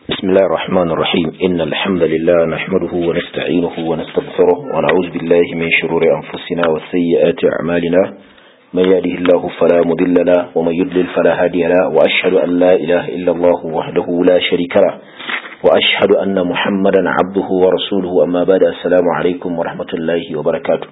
بسم الله الرحمن الرحيم إن الحمد لله نحمده ونستعينه ونستغفره ونعوذ بالله من شرور أنفسنا وسيئات أعمالنا من يهده الله فلا مضل له ومن يضلل فلا هادي له وأشهد أن لا إله إلا الله وحده لا شريك له وأشهد أن محمدا عبده ورسوله أما بعد السلام عليكم ورحمة الله وبركاته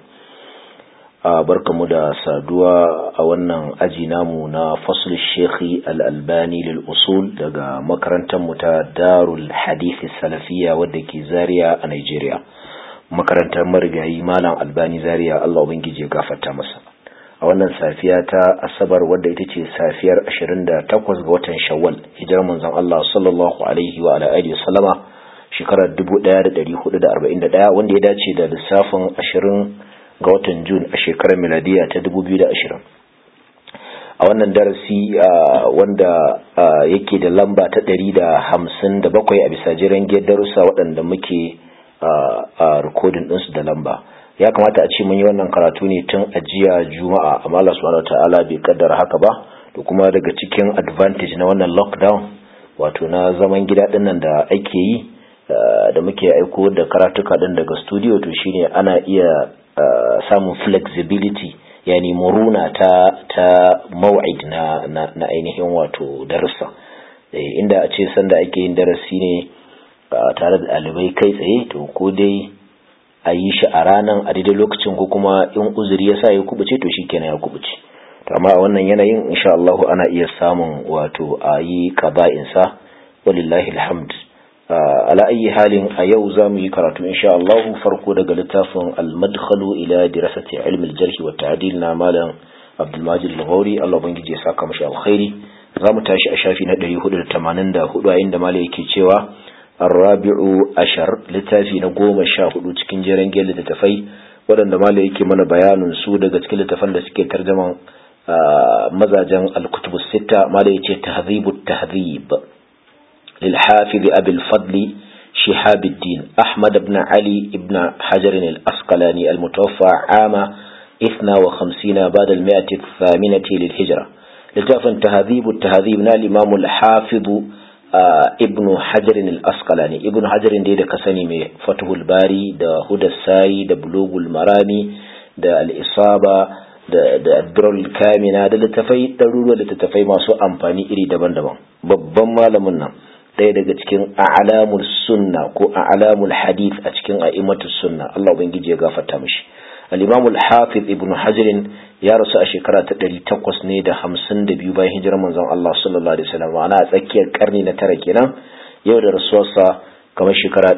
barkamu da saduwa a wannan aji namu na fasul shekhi al'albani lil'usul daga makarantar ta darul hadithi salafiya wadda ke zariya a Nigeria makarantar marigayi malam albani zariya Allah ubangiji ya gafarta masa a wannan safiya ta asabar wadda ita ce safiyar 28 ga watan shawwal hijar manzon Allah sallallahu alaihi wa ala alihi wasallama shekarar 1441 wanda ya dace da lissafin 20 ga watan Jun a shekarar miladiya ta 2020 a wannan darasi wanda yake da lamba ta 157 a bisa jiran darussa waɗanda muke a rikodin ɗinsu da lamba ya kamata a ce mun yi wannan karatu ne tun ajiya juma'a amma Allah subhanahu ta'ala bai kaddara haka ba da kuma daga cikin advantage na wannan lockdown wato na zaman gida ɗinnan da ake yi da muke aiko da karatuka ɗin daga studio to shine ana iya Uh, samun flexibility yani muruna ta ta maw'id na, na, na ainihin wato darussa e, inda a ce sanda ake yin darasi ne uh, tare da ɗalibai kai tsaye to ko dai a yi shi a ranar a daidai lokacin ko kuma in uzuri ya sa ya kubuce to shikenan ya kubuce to amma a wannan yanayin insha Allah ana iya samun wato a yi qaba'insa walillahi alhamd ala ayi halin a yau za mu yi karatu insha Allah farko daga littafin al-madkhalu ila dirasati ilmi al-jarh wa ta'dil na malam Abdul Majid al-Ghauri Allah ubangiji ya saka mashi alkhairi za mu tashi a shafi na 484 a inda malam yake cewa ar-rabi'u ashar littafi na goma sha hudu cikin jeren gele da tafai waɗanda malam yake mana bayanin su daga cikin littafan da suke tarjaman mazajen al-kutubus sitta malam yace tahdhibut tahdhib للحافظ أبي الفضل شهاب الدين أحمد بن علي بن حجر الأسقلاني المتوفى عام 52 بعد المائة الثامنة للهجرة لتعرف تهذيب التهذيب نال الإمام الحافظ ابن حجر الأسقلاني ابن حجر دي da kasani mai fatuhul bari da hudar sari da bulugul marami da al'isaba da da adrol kamina da littafai ɗaruruwa littattafai masu amfani iri daban-daban babban malamin nan ɗaya daga cikin a'lamul sunna ko a'lamul hadith a cikin a'immatus sunna Allah ubangiji ya gafarta mishi al-imam al-hafiz ibn hajar ya rasu a shekara ta 800 ne da 52 bayan hijirar manzon Allah sallallahu alaihi wasallam ana a tsakiyar karni na tara kenan yau da rasuwarsa kamar shekara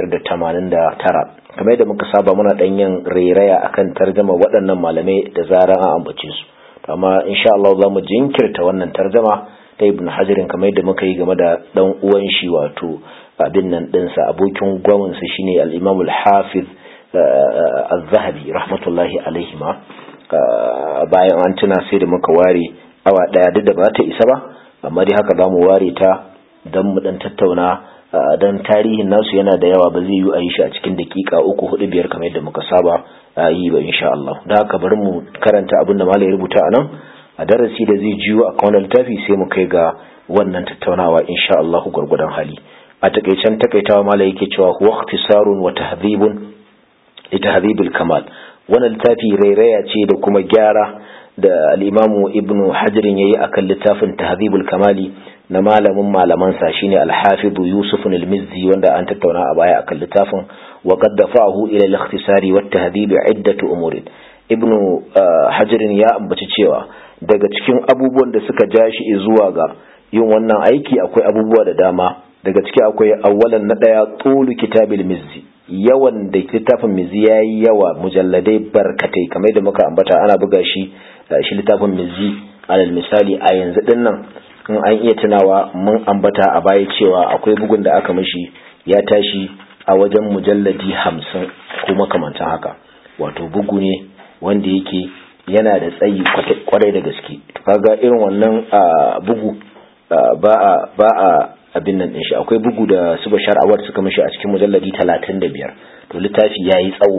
589 kamar yadda muka saba muna dan yin rairaya akan tarjama waɗannan malamai da zaran an ambace su amma insha Allah za mu jinkirta wannan tarjama ta ibn hajarin kamar yadda muka yi game da dan uwan shi wato abin nan dinsa abokin gwamnsa shine al-imam al-hafiz az-zahabi rahmatullahi alaihi ma bayan an tuna sai da muka ware awa daya duk da ba ta isa ba amma dai haka zamu ware ta dan mu dan tattauna dan tarihin nasu yana da yawa ba zai yi a yi shi a cikin dakika uku hudu biyar kamar yadda muka saba yi ba insha Allah da haka bari mu karanta abin da malai rubuta a nan a darasi da zai jiyo a kawunan littafi sai mu kai ga wannan tattaunawa insha Allah gwargwadon hali a takaicen takaitawa mala yake cewa huwa ikhtisarun wa tahdhibun li tahdhibil kamal wannan littafi rairaya ce da kuma gyara da al-imamu ibnu hajar yayi akan littafin tahdhibul kamali na malamin malaman sa shine al-hafiz yusuf al-mizzi wanda an tattauna a baya akan littafin wa qad dafa'ahu ila al-ikhtisari wa at-tahdhib iddatu umurin ibnu hajarin ya ambaci cewa daga cikin abubuwan da suka ja shi zuwa ga yin wannan aiki akwai abubuwa da dama daga ciki akwai awwalan na daya tulu kitabil mizzi yawan da littafin mizzi yayi yawa mujalladai barkatai kamar da muka ambata ana buga shi shi littafin mizzi alal misali a yanzu din nan in an iya tunawa mun ambata a baya cewa akwai bugun da aka mishi ya tashi a wajen mujalladi hamsin ko makamantan haka wato bugu ne wanda yake yana da tsayi kwarai da gaske kaga irin wannan bugu ba a ba a abin nan shi akwai bugu da su bashar awad suka mishi a cikin mujalladi 35 to littafi yayi tsawo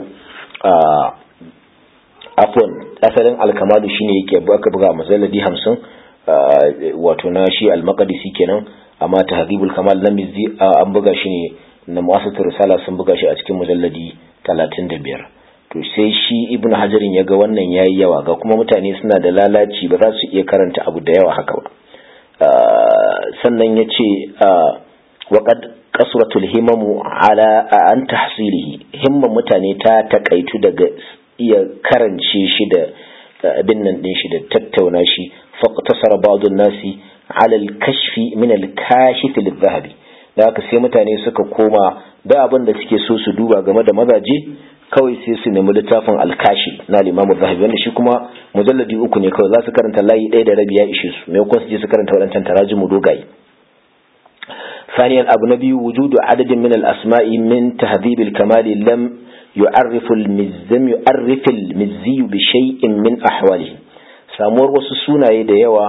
afwan asalin alkamalu shine yake aka buga mujalladi 50 wato na shi al-maqdisi kenan amma tahdhibul kamal na mizzi an buga shi ne na mu'assasatul risala sun buga shi a cikin mujalladi 35 to sai shi ibn hajarin ya ga wannan yayi yawa ga kuma mutane suna da lalaci ba za su iya karanta abu da yawa haka ba sannan ya ce waƙad kasratul himamu ala an tahsilihi himman mutane ta takaitu daga iya karance shi da abin nan din shi da tattauna shi faqtasara ba'd nasi ala al-kashfi min al-kashif lil-dhahabi da haka sai mutane suka koma da abin da suke so su duba game da mazaje kawai sai su nemi littafin alkashi na limamu zahabi wanda shi kuma mujalladi uku ne kawai za su karanta layi ɗaya da rabi ya ishe su maimakon su je su karanta waɗancan tarajimu dogaye ثانيا أبو نبي وجود عدد من الأسماء من تهذيب الكمال لم يعرف المزم يعرف المزي بشيء من أحواله samuwar wasu sunaye da yawa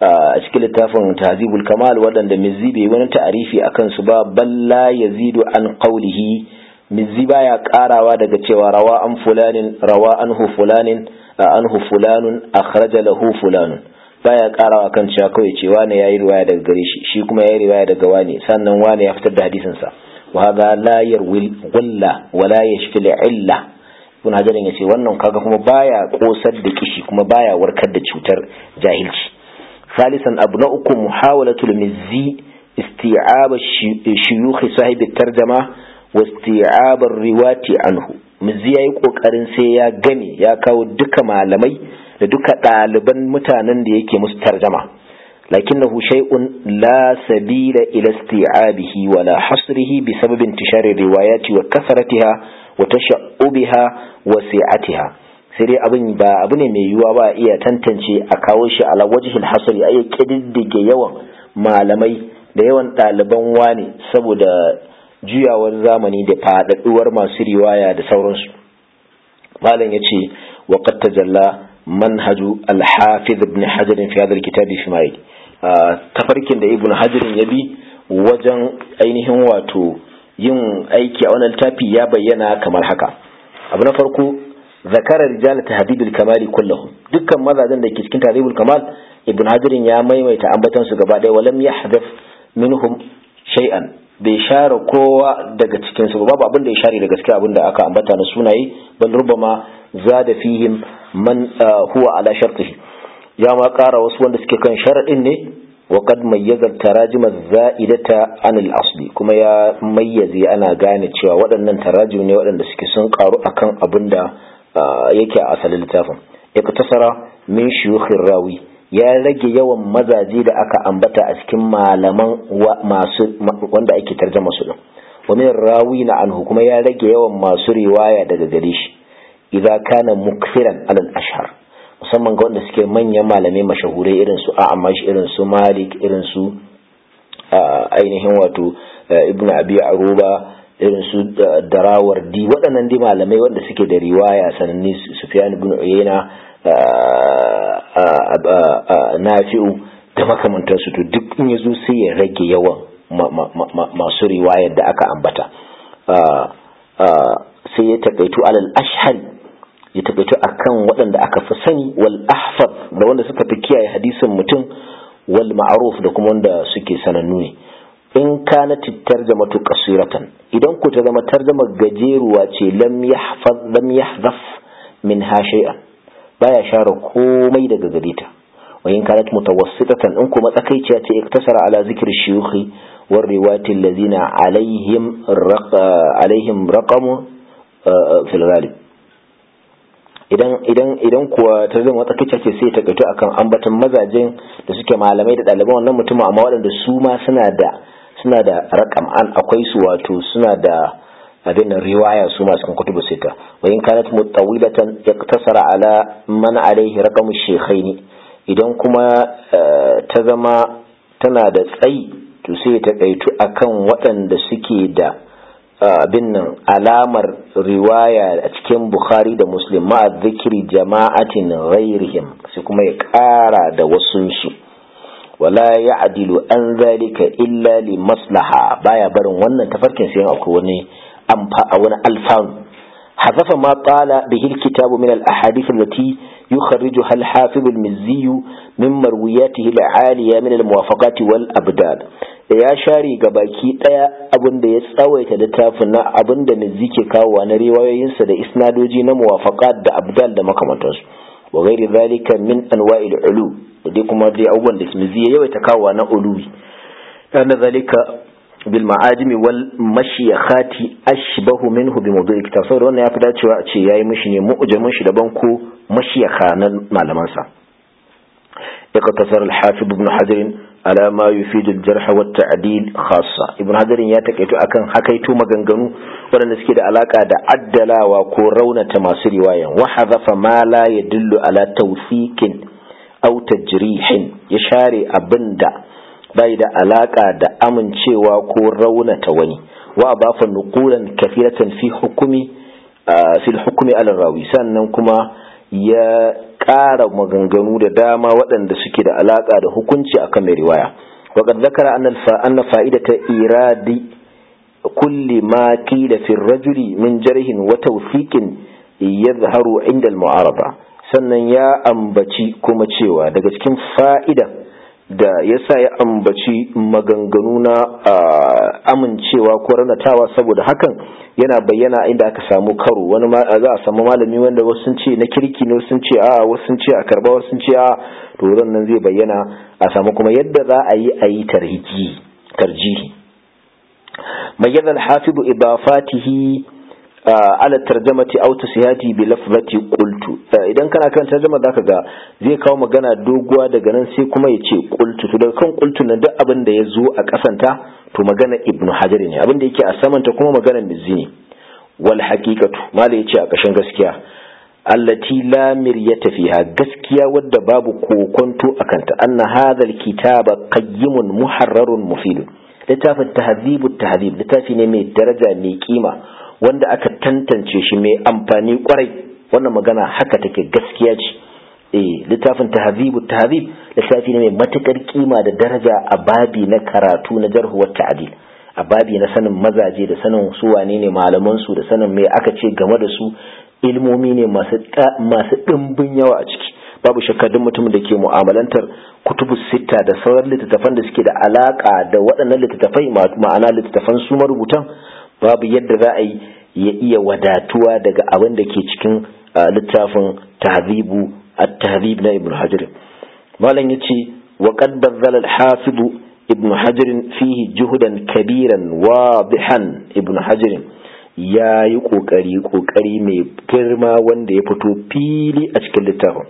a cikin littafin tahzibul kamal waɗanda mizzi bai wani ta'arifi akan su ba balla yazidu an qawlihi mizzi baya karawa daga cewa rawa an fulanin rawa anhu fulanin anhu fulanun akhraja lahu fulanun baya karawa kan cewa kawai ce wane yayi riwaya daga gare shi shi kuma yayi riwaya daga wane sannan wane ya fitar da hadisin sa wa hadha la yarwi gulla wa la yashfi illa ibn hajar ya ce wannan kaga kuma baya kosar da kishi kuma baya warkar da cutar jahilci salisan abu na uku muhawalatul mizzi isti'ab shuyukh sahib tarjama wa isti'ab riwati anhu mizzi yayi kokarin sai ya gane ya kawo duka malamai da duka ɗaliban mutanen da yake musu tarjama lakinnahu shay'un la sabila ila isti'abihi wa la hasrihi bi sabab intishari riwayati wa kasratiha wa tasha'ubiha wa si'atiha sai dai abin ba abu ne mai yiwuwa ba iya tantance a kawo shi ala wajhil hasri ayi kididdige yawan malamai da yawan ɗaliban wani saboda juyawar zamani da faɗaɗuwar masu riwaya da sauransu malam yace wa qad tajalla منهج الحافظ ابن حجر في هذا الكتاب في ماي tafarkin da ibn hajar ya bi wajen ainihin wato yin aiki a wannan littafi ya bayyana kamar haka abu na farko zakara rijal tahdidul kamali kullahum dukkan mazajen da ke cikin tahdidul kamal ibn hajar ya maimaita ambatan su gaba ɗaya walam yahdaf minhum shay'an bai share kowa daga cikin su babu abin da ya share da gaskiya abin da aka ambata na sunaye bal rubama zada fihim man huwa ala shartihi ya ma ƙara wasu wanda suke kan sharaɗin ne wa qad mayyaza tarajim zaidata an al-asli kuma ya mayyaze ana gane cewa waɗannan tarajim ne waɗanda suke sun ƙaru akan abin da yake a asalin littafin iktasara min shuyukhir rawi ya rage yawan mazaje da aka ambata a cikin malaman masu wanda ake tarjama su din wa min rawi na anhu kuma ya rage yawan masu riwaya daga gare shi idza kana mukfiran alal ashhar musamman ga wanda suke manyan malamai mashahurai irin su A'mash irin su Malik irin su ainihin wato Ibn Abi Aruba irin su Darawardi waɗannan dai malamai wanda suke da riwaya sananni Sufyan ibn Uyayna Nafi'u da makamantansu to duk in yazo sai ya rage yawan masu riwayar da aka ambata sai ya takaitu alal ashhari ya tabbatu akan waɗanda aka fi sani wal ahfad da wanda suka fi kiyaye hadisin mutum wal ma'ruf da kuma wanda suke sanannu ne in kana tarjamatu qasiratan idan ku ta zama tarjama gajeruwa ce lam yahfaz lam yahzaf minha shay'an baya share komai daga gare ta wa in kanat mutawassitatan in kuma tsakaiciya ce iktasara ala zikri shuyukhi war riwati allazina alaihim alaihim raqamu fil ghalib idan idan idan kuwa ta zama wata kice ce sai ta gaito akan ambaton mazajen da suke malamai da ɗaliban wannan mutumin amma waɗanda su ma suna da suna da rakam an akwai su wato suna da abin riwaya su ma cikin kutubu sita wa in kanat mutawilatan yaktasara ala man alaihi raqamu shaykhaini idan kuma ta zama tana da tsayi to sai ta kaitu akan waɗanda suke da abin nan alamar riwaya a cikin bukhari da muslim ma zikiri jama'atin ghairihim sai kuma ya ƙara da wasunsu wala ya adilu an zalika illa li maslaha baya barin wannan tafarkin sai akwai wani amfa a wani alfanu حذف ما طال به الكتاب من الأحاديث التي يخرجها الحافظ المزي من مروياته العالية من الموافقات والأبدال ya share ga baki daya abin da ya tsawaita littafin na abin da Mizzi ke kawowa na riwayoyinsa da isnadoji na muwafaqat da abdal da makamantansu wa ghairi zalika min anwa'il ulu da dai kuma dai abubuwan da Mizzi ya yawaita kawowa na uluwi kana zalika bil ma'ajimi wal mashiyakhati ashbahu minhu bi mawdu'i kitab saboda wannan yafi dacewa a ce yayi mishi ne mu'jamin shi daban ko mashiyakha na malaman sa اقتصر الحافظ ابن حجر على ما يفيد الجرح والتعديل خاصة ابن حجر ya takaito akan hakaito maganganu waɗanda suke da alaka da addalawa ko raunata masu riwayan wa hadhafa ma la yadullu ala tawfiqin aw tajrihin ya share abinda bai da alaka da amincewa ko raunata wani wa bafa nuqulan kafiratan fi hukumi fi hukumi ala rawi sannan kuma ya ƙara maganganu da dama waɗanda suke da alaƙa da hukunci akan mai riwaya وقد ذكر أن أن فائدة إيراد كل ما قيل في الرجل من جره وتوثيق يظهر عند المعارضة sannan ya ambaci kuma cewa daga cikin fa'ida da ya sa ya ambaci maganganu na amincewa ko ranatawa saboda hakan yana bayyana inda aka samu karo wani za a samu malami wanda wasu sun ce na kirki ne sun ce a wasu sun ce a karba wasu sun ce a to nan zai bayyana a samu kuma yadda za a yi a yi tarjihi bayyana alhafidu idafatihi ala tarjamati aw tasihati bi lafzati qultu idan kana kan tarjama zaka ga zai kawo magana doguwa daga nan sai kuma ya ce qultu to daga kan qultu nan duk abin da ya zo a kasanta to magana ibnu hajar ne abin da yake a samanta kuma magana mizzi ne wal haqiqatu mala yace a kashin gaskiya allati la miryata fiha gaskiya wadda babu kokonto akanta anna hadha alkitaba qayyimun muharrarun mufidun littafin tahdhibut tahdhib littafi ne mai daraja mai kima wanda aka tantance shi mai amfani kwarai wannan magana haka take gaskiya ce eh littafin tahdhibu tahdhib littafi ne mai matukar kima da daraja a babi na karatu na jarhu wa ta'dil a babi na sanin mazaje da sanin su wane ne malaman su da sanin me aka ce game da su ilmomi ne masu masu dimbin yawa a ciki babu shakka duk mutumin da ke mu'amalantar kutubu sita da sauran littattafan da suke da alaka da waɗannan littattafai ma'ana littattafan su marubutan babu yadda za a yi ya iya wadatuwa daga abin da ke cikin littafin tahzibu at-tahzib na ibn hajar malam yace wa qad bazzala al-hafiz ibn hajar fihi juhudan kabiran wadihan ibn hajar ya yi kokari kokari mai girma wanda ya fito fili a cikin littafin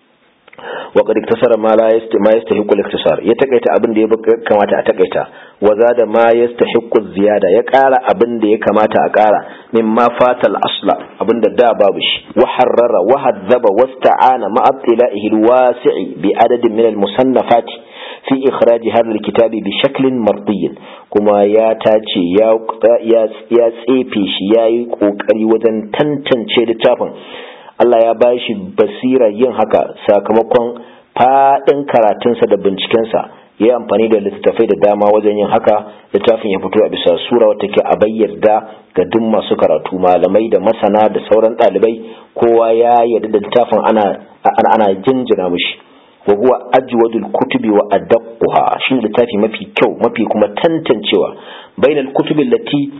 وقد اكتسر ما لا يست ما يستحق الاختصار يتقيت abin da ya kamata a takaita wa zada ma yastahiqu ziyada ya ƙara abin da ya kamata a ƙara mimma fatal asla abin da da babu shi wa harrara wa hadzaba wasta'ana ma abtila'ihi alwasi'i bi adadin min almusannafat fi ikhraj hadha alkitabi bi shaklin mardiy kuma ya tace ya ya tsefe shi yayi kokari wajen tantance littafin Allah ya ba shi basira yin haka sakamakon faɗin karatunsa da bincikensa ya yi amfani da littattafai da dama wajen yin haka littafin ya fito a bisa sura wata ke a bayyarda ga duk masu karatu malamai da masana da sauran ɗalibai kowa ya yarda da littafin ana ana jinjina mishi wa huwa ajwadul kutubi wa adaqquha shi littafi mafi kyau mafi kuma tantancewa bainal kutubi lati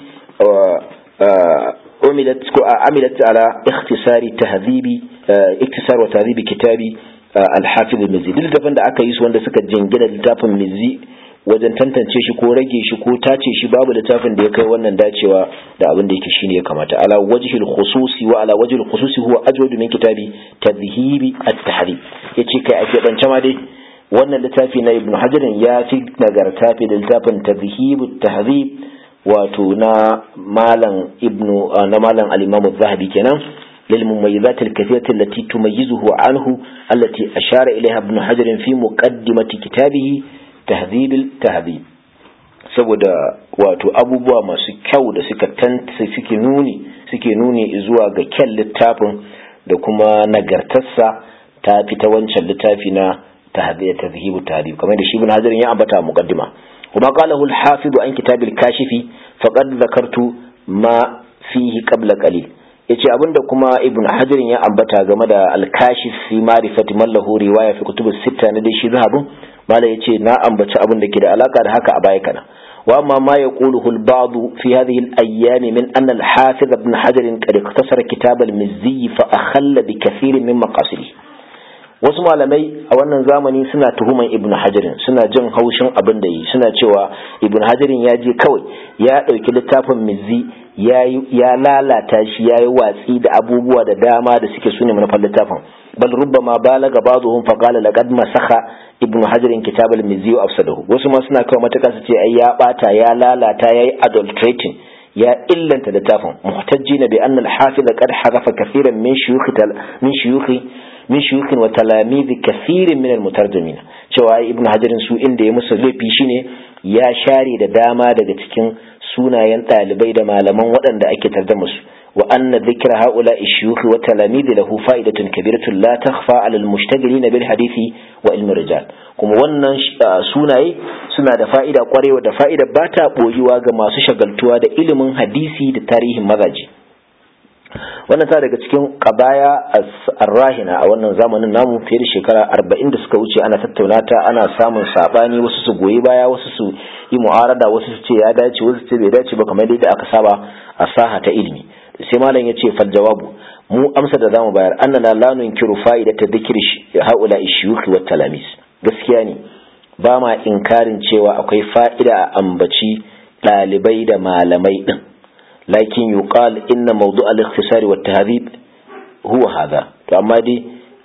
عملت عملت على اختصار تهذيب اختصار وتهذيب كتاب الحافظ المزي duk littafin da aka yi su wanda suka jingina littafin mizi wajen tantance shi ko rage shi ko tace shi babu littafin da ya kai wannan dacewa da abin da yake shine ya kamata ala wajhil khususi wa ala wajhil khususi huwa ajwadu min kitabi tadhhibi at-tahrib yace kai ake bance ma dai wannan littafi na ibnu hajar ya fi nagarta fi da littafin tadhhibu at-tahrib wato na malam ibnu na malam al-imam az-zahabi kenan lil mumayyizat al-kathirah allati tumayyizuhu anhu allati ashara ilayha ibn hajar fi muqaddimati kitabihi tahdhib al-tahdhib saboda wato abubuwa masu kyau da suka tantance suke nuni suke nuni zuwa ga kyan littafin da kuma nagartarsa ta fita wancan littafi na tahdhib tahdhib kamar da shi ibn hajar ya ambata muqaddima وما قاله الحافظ عن كتاب الكاشف فقد ذكرت ما فيه قبل قليل yace abinda kuma ibn hajar ya ambata game da al-kashif fi ma'rifati man lahu riwaya fi kutub sita na dai shi zahabu mala yace na ambaci abin da ke da alaka da haka a baya kana واما ما يقوله البعض في هذه الايام من ان الحافظ ابن حجر قد اختصر كتاب المزي فاخل بكثير من مقاصده wasu malamai a wannan zamani suna tuhuman ibn hajarin suna jin haushin abin da yi suna cewa ibn hajarin ya je kawai ya ɗauki littafin mizzi ya lalata shi ya yi watsi da abubuwa da dama da suke sune manufar littafin bal rubbama balaga ba'dhum fa qala laqad masakha ibn hajarin kitab al-mizzi wa afsadahu wasu ma suna kawai mataka su ce ai ya bata ya lalata yayi adulterating ya illanta littafin muhtajjina bi anna al-hafiz qad hadafa kathiran min shuyukh min shuyukh min shuyukhin wa talamidi kathirin min almutarjimin cewa ibnu hajarin su inda ya musu laifi shine ya share da dama daga cikin sunayen ɗalibai da malaman waɗanda ake tarjama su wa anna dhikra haula ishuyukh wa talamidi lahu fa'idatun kabiratun la takhfa 'ala almushtagilin bil hadithi wa ilmi rijal kuma wannan sunaye suna da fa'ida kwarewa da fa'ida ba ta boyuwa ga masu shagaltuwa da ilimin hadisi da tarihin mazaji wannan ta daga cikin kabaya arrahina a wannan zamanin namu fiye da shekara arba'in da suka wuce ana tattauna ta ana samun sabani wasu su goyi baya wasu su yi mu'arada wasu su ce ya dace wasu su ce bai dace ba kamar yadda aka saba a saha ta ilimi sai malam ya ce fal jawabu mu amsa da zamu bayar annana la nunkiru fa'idata dhikri haula ishuyukh wa talamis gaskiya ne ba ma inkarin cewa akwai fa'ida a ambaci ɗalibai da malamai din لكن يقال إن موضوع الاختصار والتهذيب هو هذا to amma dai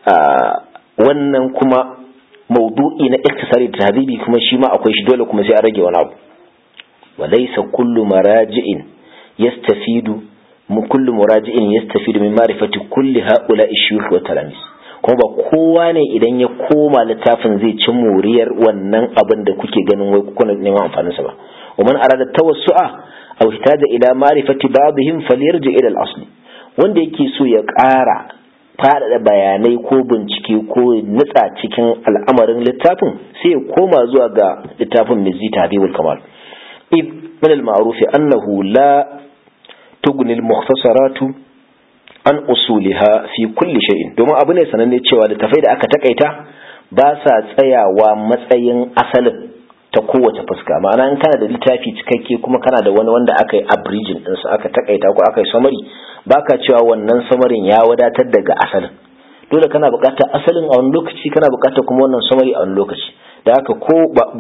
wannan kuma maudu'i na iktisari da tahzibi kuma shi ma akwai shi dole kuma sai a rage wani abu walaysa kullu maraji'in yastafidu mu kullu muraji'in yastafidu min ma'rifati kulli ha'ula ishuyukh wa talamis kuma ba kowa ne idan ya koma littafin zai ci moriyar wannan abin da kuke ganin wai kuna neman amfanin sa ba wa man arada tawassu'a aw ihtaja ila ma'rifati ba'dihim falyarji ila al-asl wanda yake so ya ƙara faɗaɗa bayanai ko bincike ko nutsa cikin al'amarin littafin sai ya koma zuwa ga littafin mizzi tahdhibul kamal id min al-ma'ruf annahu la tughni al-mukhtasaratu an usuliha fi kulli shay'in domin abu ne sananne cewa littafai da aka takaita ba sa tsayawa matsayin asalin ta kowace fuska ma'ana in kana da littafi cikakke kuma kana da wani wanda aka yi abridging ɗinsa aka takaita ko aka yi summary baka cewa wannan samarin ya wadatar daga asalin dole kana buƙatar asalin a wani lokaci kana buƙatar kuma wannan summary a wani lokaci da haka ko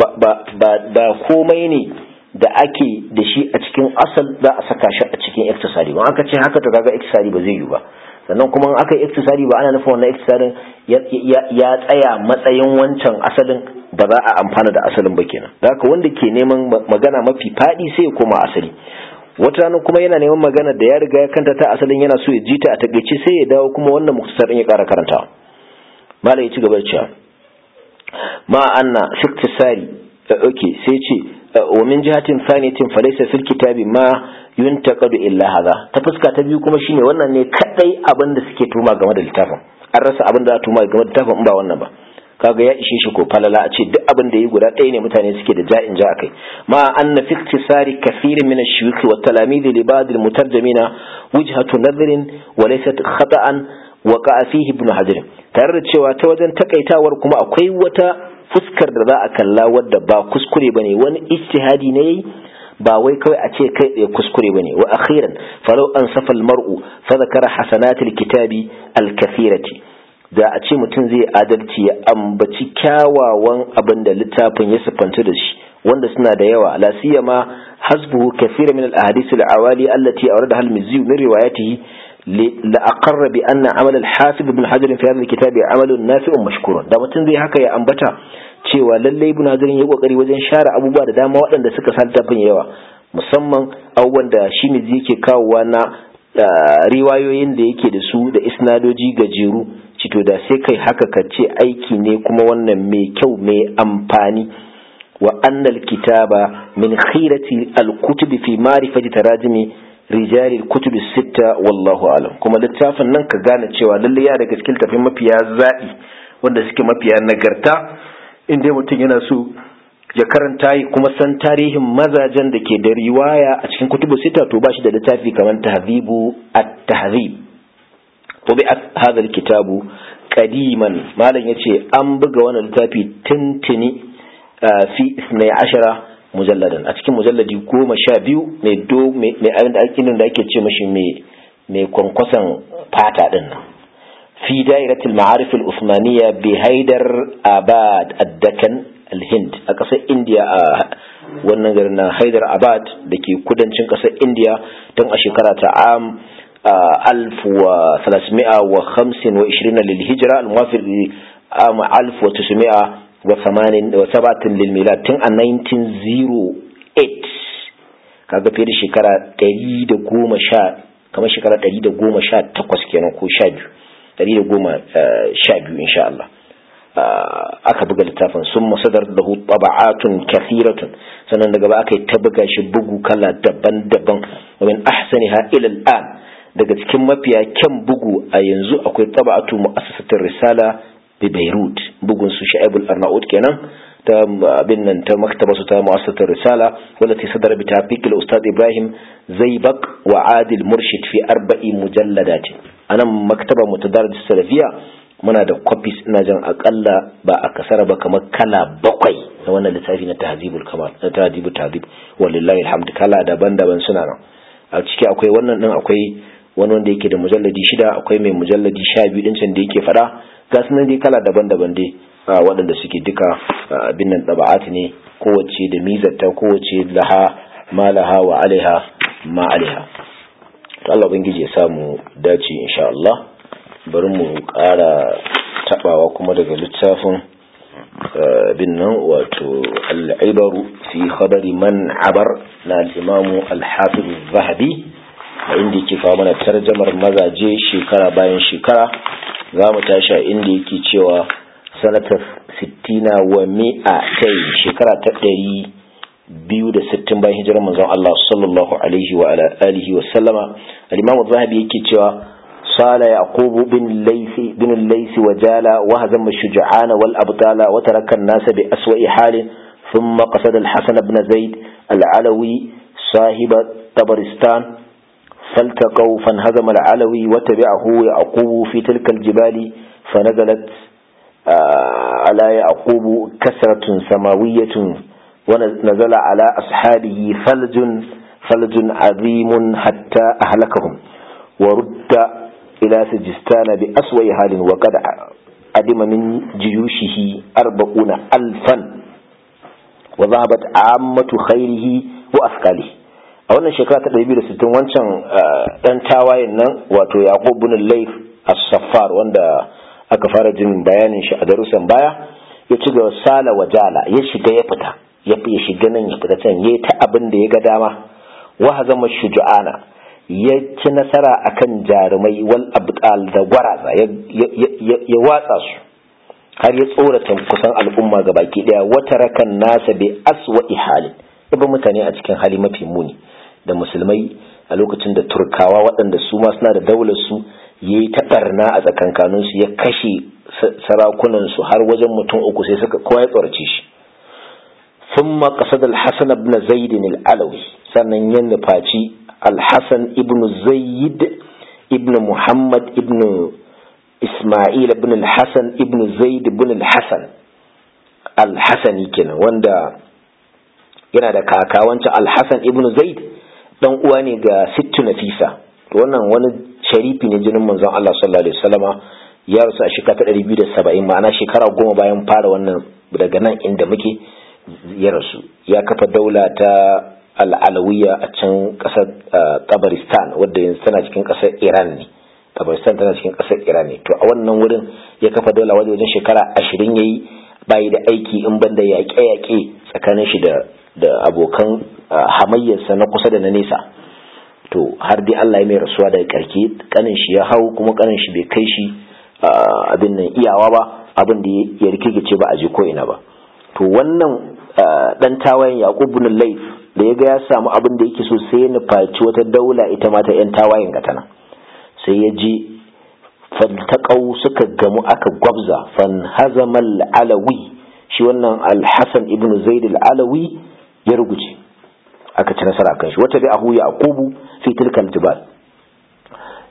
ba komai ne da ake da shi a cikin asal za a saka shi a cikin iktisari ba aka ce haka to kaga iktisari ba zai yi ba sannan kuma aka yi iktisari ba ana nufin wannan iktisarin ya tsaya matsayin wancan asalin ba za a amfana da asalin ba kenan da haka wanda ke neman magana mafi faɗi sai ya koma asali wata rana kuma yana neman magana da ya riga ya kanta ta asalin yana so ya ji ta a takaice sai ya dawo kuma wannan muktasarin ya ƙara karantawa mala ya ci gaba da cewa ma anna fiktisari okay sai ce wa min jihatin thaniyatin falaysa fil kitabi ma yuntaqadu illa hadha ta fuska ta biyu kuma shine wannan ne kadai abin da suke tuma game da littafin an rasa abin da za tuma game da littafin in ba wannan ba kaga ya ishe shi ko falala a ce duk abin da yi guda ɗaya ne mutane suke da ja'in ja akai ma anna fi iktisari kathirin min ash-shuyukh wa talamid li ba'd al-mutarjimina wujhatu nadhrin wa laysat khata'an waqa'a fihi ibn hajar tare da cewa ta wajen takaitawar kuma akwai wata fuskar da za a kalla wadda ba kuskure bane wani ijtihadi ne yayi ba wai kawai a ce kai tsaye kuskure bane wa akhiran falau an safa al-mar'u fa zakara hasanatil kitabi al-kathirati da a ce mutum zai adalci ya ambaci kyawawan abin da littafin ya siffanta da shi wanda suna da yawa la siyama hasbuhu kathira min al-ahadith al-awali allati awradaha al-mizzi min riwayatihi la aqarra bi anna amal al-hafiz ibn hajar fi hadha al-kitab amalun nafi'un mashkurun da mutum zai haka ya ambata cewa lalle ibn hajar ya kokari wajen share abubuwa da dama waɗanda suka sa littafin yawa musamman abubuwan da shi mizzi yake kawowa na riwayoyin da yake da su da isnadoji gajeru cito da sai kai haka ka ce aiki ne kuma wannan mai kyau mai amfani wa annal kitaba min khirati al-kutub fi ma'rifati tarajimi rijal al-kutub sitta wallahu alam kuma littafin nan ka gane cewa lalle ya daga cikin tafin mafiya zaɓi wanda suke mafiya nagarta inda mutum yana so ya karanta yi kuma san tarihin mazajen da ke da riwaya a cikin kutubu sita to ba shi da littafi kamar tahzibu at-tahzib طبعت هذا الكتاب قديما ما لن يتي أن بغى وانا لتافي تنتني fi 12 mujalladan a cikin mujalladi goma sha biyu mai do mai abin da ake da ake ce mashi mai mai kwankwason fata din nan fi dairatul ma'arif al-usmaniyya bi haidar abad ad-dakan al-hind a ƙasar indiya a wannan garin na haidar abad da ke kudancin ƙasar indiya tun a shekara ta am alf wa salasmi'a wa hamsin wa ishirina lil hijira al-muwafiq am alf wa tusmi'a wa samanin wa sabatin lil milad tun a 1908 kaga fiye da shekara 110 kamar shekara 118 kenan ko 12 112 insha Allah aka buga littafin sun masadar da taba'atun kathiratun sannan daga ba aka yi ta buga shi bugu kala daban-daban min ahsaniha ila al'an daga cikin mafiya kyan bugu a yanzu akwai taba'atu mu'assasatul risala bi Beirut bugun su Sha'ibul Arnaud kenan ta abin nan ta maktaba su ta mu'assasatul risala wallati sadara bi tafiq al-ustad Ibrahim Zaybak wa Adil Murshid fi arba'i mujalladatin anan maktaba mutadarris salafiyya muna da copies ina jan akalla ba a kasara ba kamar kala bakwai na wannan littafi na tahzibul kamal na tahzibul tahzib wallahi alhamdu kala daban-daban suna nan a ciki akwai wannan din akwai wani wanda yake da mujalladi shida akwai mai mujalladi sha biyu din can da yake fada ga su nan dai kala daban-daban dai waɗanda suke duka abin nan taba'at ne kowace da mizarta kowace laha ma laha wa alaiha ma alaiha to Allah ubangiji ya samu dace insha Allah bari mu ƙara taɓawa kuma daga littafin bin nan wato al'ibaru fi khabari man abar na al'imamu al-hafiz zahabi a inda yake kawo mana tarjamar mazaje shekara bayan shekara za mu tashi a inda yake cewa sanatar sittina wa mi'a tai shekara ta ɗari biyu da sittin bayan hijirar manzon Allah sallallahu alaihi wa alihi wa sallama al-imamu zahabi yake cewa صال يعقوب بن الليث بن الليث وجال وهزم الشجعان والأبطال وترك الناس بأسوأ حال ثم قصد الحسن بن زيد العلوي صاحب طبرستان فالتقوا فانهزم العلوي وتبعه يعقوب في تلك الجبال فنزلت على يعقوب كسرة سماوية ونزل على أصحابه ثلج ثلج عظيم حتى أهلكهم ورد إلى سجستان بأسوأ حال وقد عدم من جيوشه أربعون ألفا وذهبت عامة خيره وأثقاله a wannan shekara ta 260 wancan ɗan tawayen nan wato yaqub bin layth as-saffar wanda aka fara jin bayanin shi a darussan baya ya ci gaba sala wa jala ya shiga ya fita ya shiga nan ya fita can yayi ta abin da ya ga dama wa hazama shuju'ana ya ci nasara akan jarumai wal abdal da gwaraza ya watsa su har ya tsorata kusan al'umma ga baki daya wata rakan nasa bi aswa halin ibn mutane a cikin hali mafi muni da musulmai a lokacin da turkawa waɗanda su ma suna da daular su yayi ta barna a tsakankanin su ya kashe sarakunan su har wajen mutum uku sai suka kowa ya tsorace shi ثم قصد الحسن بن زيد العلوي sannan ya nufaci الحسن ابن زيد ابن محمد ابن إسماعيل ابن الحسن ابن زيد ابن الحسن الحسني كنا وندا yana da kaka wancan alhassan ibn zaid dan uwa ne ga sittu nafisa wannan wani sharifi ne jinin manzon Allah sallallahu alaihi wasallama ya rasu a shekara ta 270 ma'ana shekara goma bayan fara wannan daga nan inda muke ya rasu ya kafa daula ta al'alawiya a can ƙasar tabaristan wadda yanzu tana cikin ƙasar iran ne tabaristan tana cikin ƙasar iran ne to a wannan wurin ya kafa daula wajen wajen shekara ashirin ya yi bayi da aiki in banda yaƙe-yaƙe tsakanin shi da abokan hamayyarsa na kusa da na nesa to har dai allah ya mai rasuwa daga ƙarke ƙanin shi ya hau kuma ƙanin shi bai kai shi abin nan iyawa ba abin da ya rikikice ba a je ko ina ba to wannan dan tawayen yaqub bin layth da ya ga ya samu abin da yake so sai ya nufaci wata daula ita ma ta yan tawayen ga tana sai ya ji faltaqau suka gamu aka gwabza fan hazamal alawi shi wannan al-hasan ibn zaid al-alawi ya ruguce aka ci nasara kan shi wata bi ahu yaqubu fi tilka al-jibal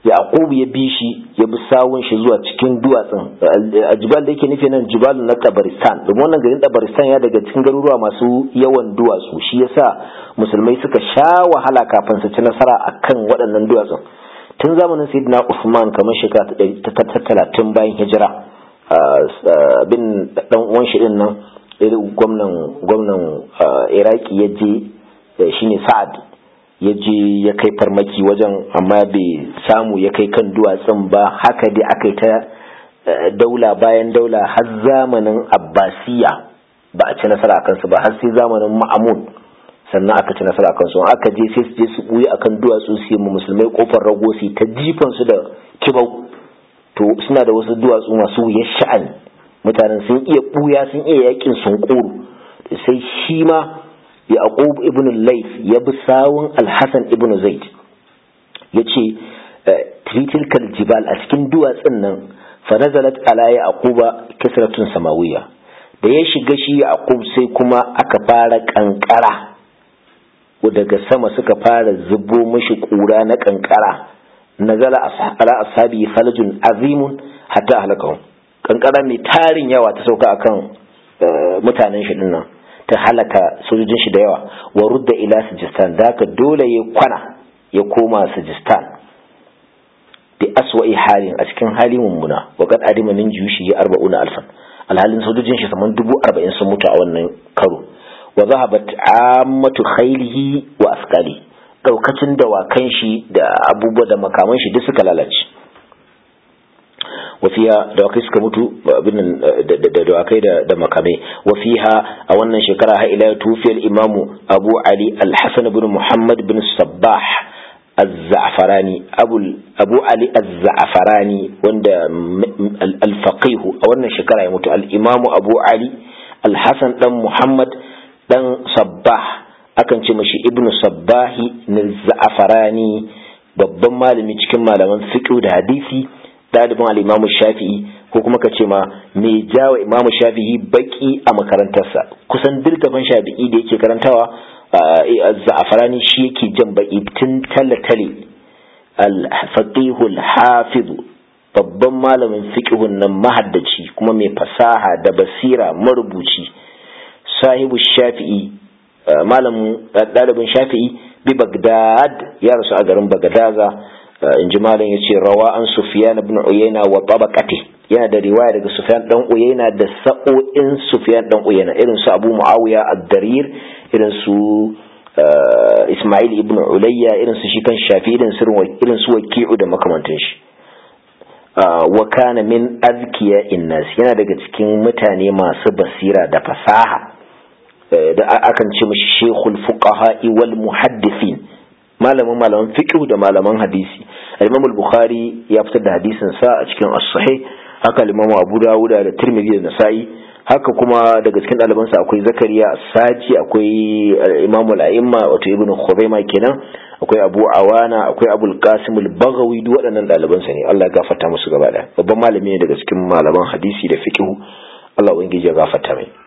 yaqub ya bi shi ya bi sawun shi zuwa cikin duwatsun a jibal da yake nufi nan jibal na tabaristan domin wannan garin tabaristan ya daga cikin garuruwa masu yawan duwatsu shi yasa musulmai suka sha wahala kafin su ci nasara akan waɗannan duwatsun tun zamanin sayyidina usman kamar shekara ta talatin bayan hijira bin dan uwan shi din nan gwamnan gwamnan iraki ya je shine sa'ad ya je ya kai farmaki wajen amma bai samu ya kai kan duwatsun ba haka dai aka yi ta daula bayan daula har zamanin abbasiya ba a ci nasara a kansu ba har sai zamanin ma'amun sannan aka ci nasara a kansu aka je sai su je su buye akan duwatsu su yi musulmai kofar rago su ta jifan su da kibau to suna da wasu duwatsu masu wuyar sha'ani mutanen sun iya buya sun iya yakin sun sai shi ma yaqub ibn layth ya bi sawun al-hasan ibn zaid yace tritilkal jibal a cikin duwatsun nan fa nazalat ala yaquba kasratun samawiyya da ya shiga shi yaqub sai kuma aka fara kankara daga sama suka fara zubo mashi kura na kankara nazala ala ashabi falajun azimun hatta halakahum kankara mai tarin yawa ta sauka akan mutanen shi dinnan ta halaka sojojin shi da yawa wa rudda ila sijistan da haka dole ya kwana ya koma sijistan bi aswa'i halin a cikin hali mummuna wa kad adima min juyushi ya arba'una alfan alhalin sojojin shi saman dubu arba'in sun mutu a wannan karo wa zahabat ammatu khailihi wa askali daukacin dawakan shi da abubuwa da makaman shi duk suka lalace wafiya dawakai suka mutu abin da dawakai da makamai wafiha a wannan shekara har ila tufiyar imamu abu ali al-hasan bin muhammad bin sabbah az-za'farani abu ali az-za'farani wanda al-faqih a wannan shekara ya mutu al-imamu abu ali al-hasan dan muhammad dan sabbah akan ce mashi ibnu sabbahi na za'farani babban malami cikin malaman fiqh da hadisi ɗalibin al'imamu shafi'i ko kuma ka ce ma mai jawa imamu shafi'i baki a makarantarsa kusan dirgaban shafi'i da yake karantawa za'afarani shi yake jan baki tun tale-tale al-faqihul hafizu babban malamin fiqhun nan mahaddaci kuma mai fasaha da basira marubuci sahibu shafi'i malamin ɗalibin shafi'i bi bagdad ya rasu a garin bagdaza in ji malam ya ce rawa an sufiyan ibn uyayna wa tabaqati yana da riwaya daga sufiyan dan uyayna da sa'o'in sufiyan dan uyayna irin su abu muawiya ad-darir irin su isma'il ibn ulayya irin su shi kan shafi irin su irin su waki'u da makamantan shi wa kana min azkiya innas yana daga cikin mutane masu basira da fasaha da akan ce mishi shekul fuqaha wal muhaddithin malamin malaman fiqh da malaman hadisi al-Imam al-Bukhari ya fitar da hadisin sa a cikin as-sahih haka al-Imam Abu Dawud da Tirmidhi da Nasa'i haka kuma daga cikin ɗaliban sa akwai Zakariya as-Saji akwai Imam al-A'imma wato Ibn Khuzaimah kenan akwai Abu Awana akwai Abu al-Qasim al-Baghawi duk waɗannan ɗaliban sa ne Allah ya gafarta musu gaba ɗaya babban malami ne daga cikin malaman hadisi da fiqh Allah ubangiji ya gafarta mai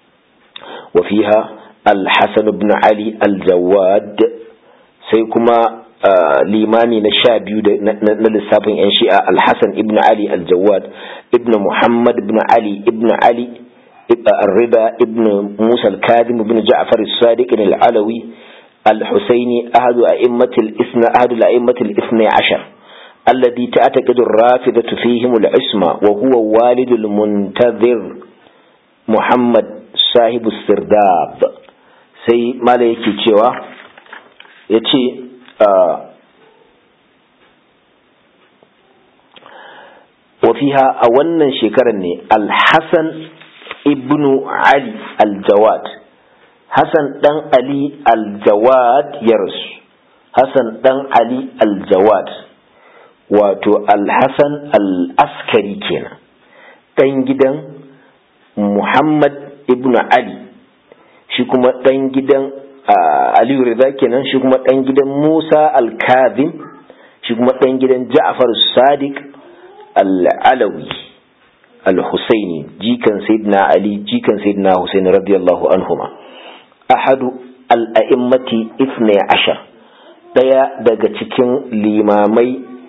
wa fiha al-Hasan ibn Ali al-Jawad sai kuma limami na sha biyu na lissafin 'yan shi'a alhassan ibn ali aljawad ibn muhammad ibn ali ibn ali الرضا ابن موسى الكاظم بن جعفر الصادق العلوي الحسيني أحد أئمة الإثنى أحد الأئمة الاثنى عشر الذي تعتقد الرافضة فيهم العصمة وهو والد المنتظر محمد صاحب السرداب سي ما يكي cewa ya ce wafiha a wannan shekarar ne alhassan ibnu ali aljawad hassan dan ali aljawad ya rasu hassan dan ali aljawad wato alhassan al-askari kenan dan gidan muhammad ibnu ali shi kuma dan gidan Aliyu Rida kenan shi kuma ɗan gidan Musa Al-Kazim shi kuma ɗan gidan Ja'far Sadiq Al-Alawi Al-Husaini jikan Sayyidina Ali jikan Sayyidina Husain radiyallahu anhuma ahadu al-a'immati ifnai ashar daya daga cikin limamai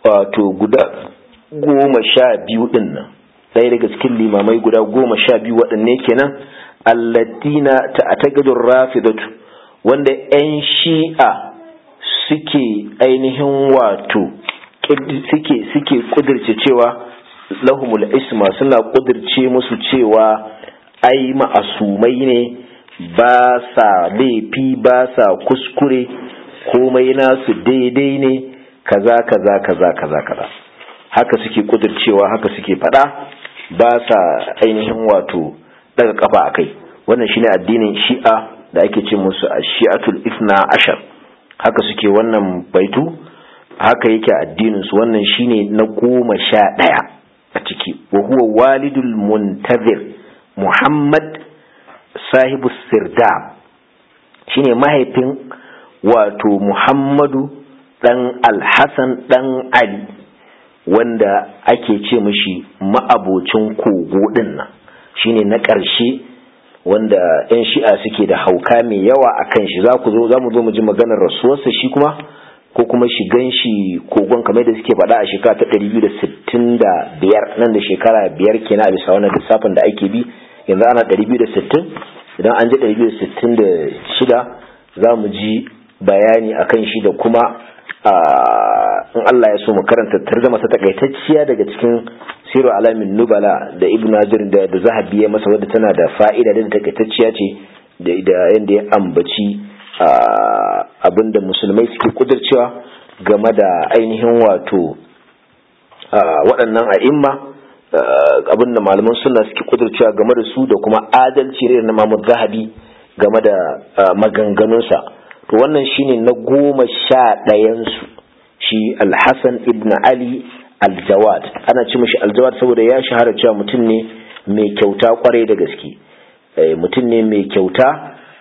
wato guda goma sha biyu din nan ɗaya daga cikin limamai guda goma sha biyu waɗanne kenan allatina ta atagadun rafidatu wanda 'yan shi'a suke ainihin wato suke suke kudirce cewa lahumul isma suna kudirce musu cewa ai ma'asumai ne ba sa laifi ba sa kuskure komai nasu daidai ne kaza kaza kaza kaza kaza haka suke kudircewa haka suke fada ba sa ainihin wato daga kafa akai wannan shine addinin shi'a da ake ce musu shi'atul ifna ashar haka suke wannan baitu haka yake addinin su wannan shine na goma sha ɗaya a ciki wa huwa walidul muntazir muhammad sahibu sirda shine mahaifin wato muhammadu dan alhassan dan ali wanda ake ce mishi ma'abocin kogo din nan shine na ƙarshe wanda 'yan shi'a suke da hauka mai yawa a kan shi za ku zo za mu zo mu ji maganar rasuwarsa shi kuma ko kuma shigan shi kogon kamar da suke faɗa a shekara ta 265 nan da shekara biyar kenan a bisa wannan lissafin da ake bi yanzu ana 260 idan an ji 266 za mu ji bayani a kan shi da kuma in Allah ya so mu karanta tarzama ta takaitacciya daga cikin siru alamin nubala da ibn najir da da zahabi ya masa wadda tana da fa'ida da takaitacciya ce da yadda ya ambaci abinda musulmai suke kudurcewa game da ainihin wato waɗannan a'imma abinda malaman suna suke kudurcewa game da su da kuma adalci irin na Muhammad Zahabi game da maganganunsa to wannan shine na goma sha ɗayansu shi Al-Hassan ibn Ali Al-Jawad ana ci mishi Al-Jawad saboda ya shahara cewa mutum ne mai kyauta kwarai da gaske mutum ne mai kyauta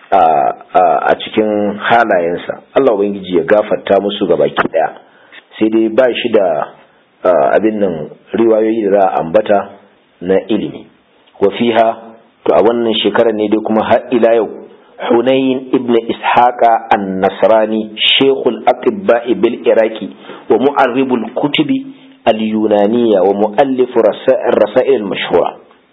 a cikin halayensa Allah ubangiji ya gafarta musu ga baki daya sai dai ba shi da abin nan riwayoyi da za a ambata na ilimi wa fiha to a wannan shekarar ne dai kuma har ila yau Hunayn ibn Ishaqa an-Nasrani Sheikhul Atibba'i bil Iraqi wa mu'arribul kutubi al-Yunaniyya wa mu'allif rasail al-mashhura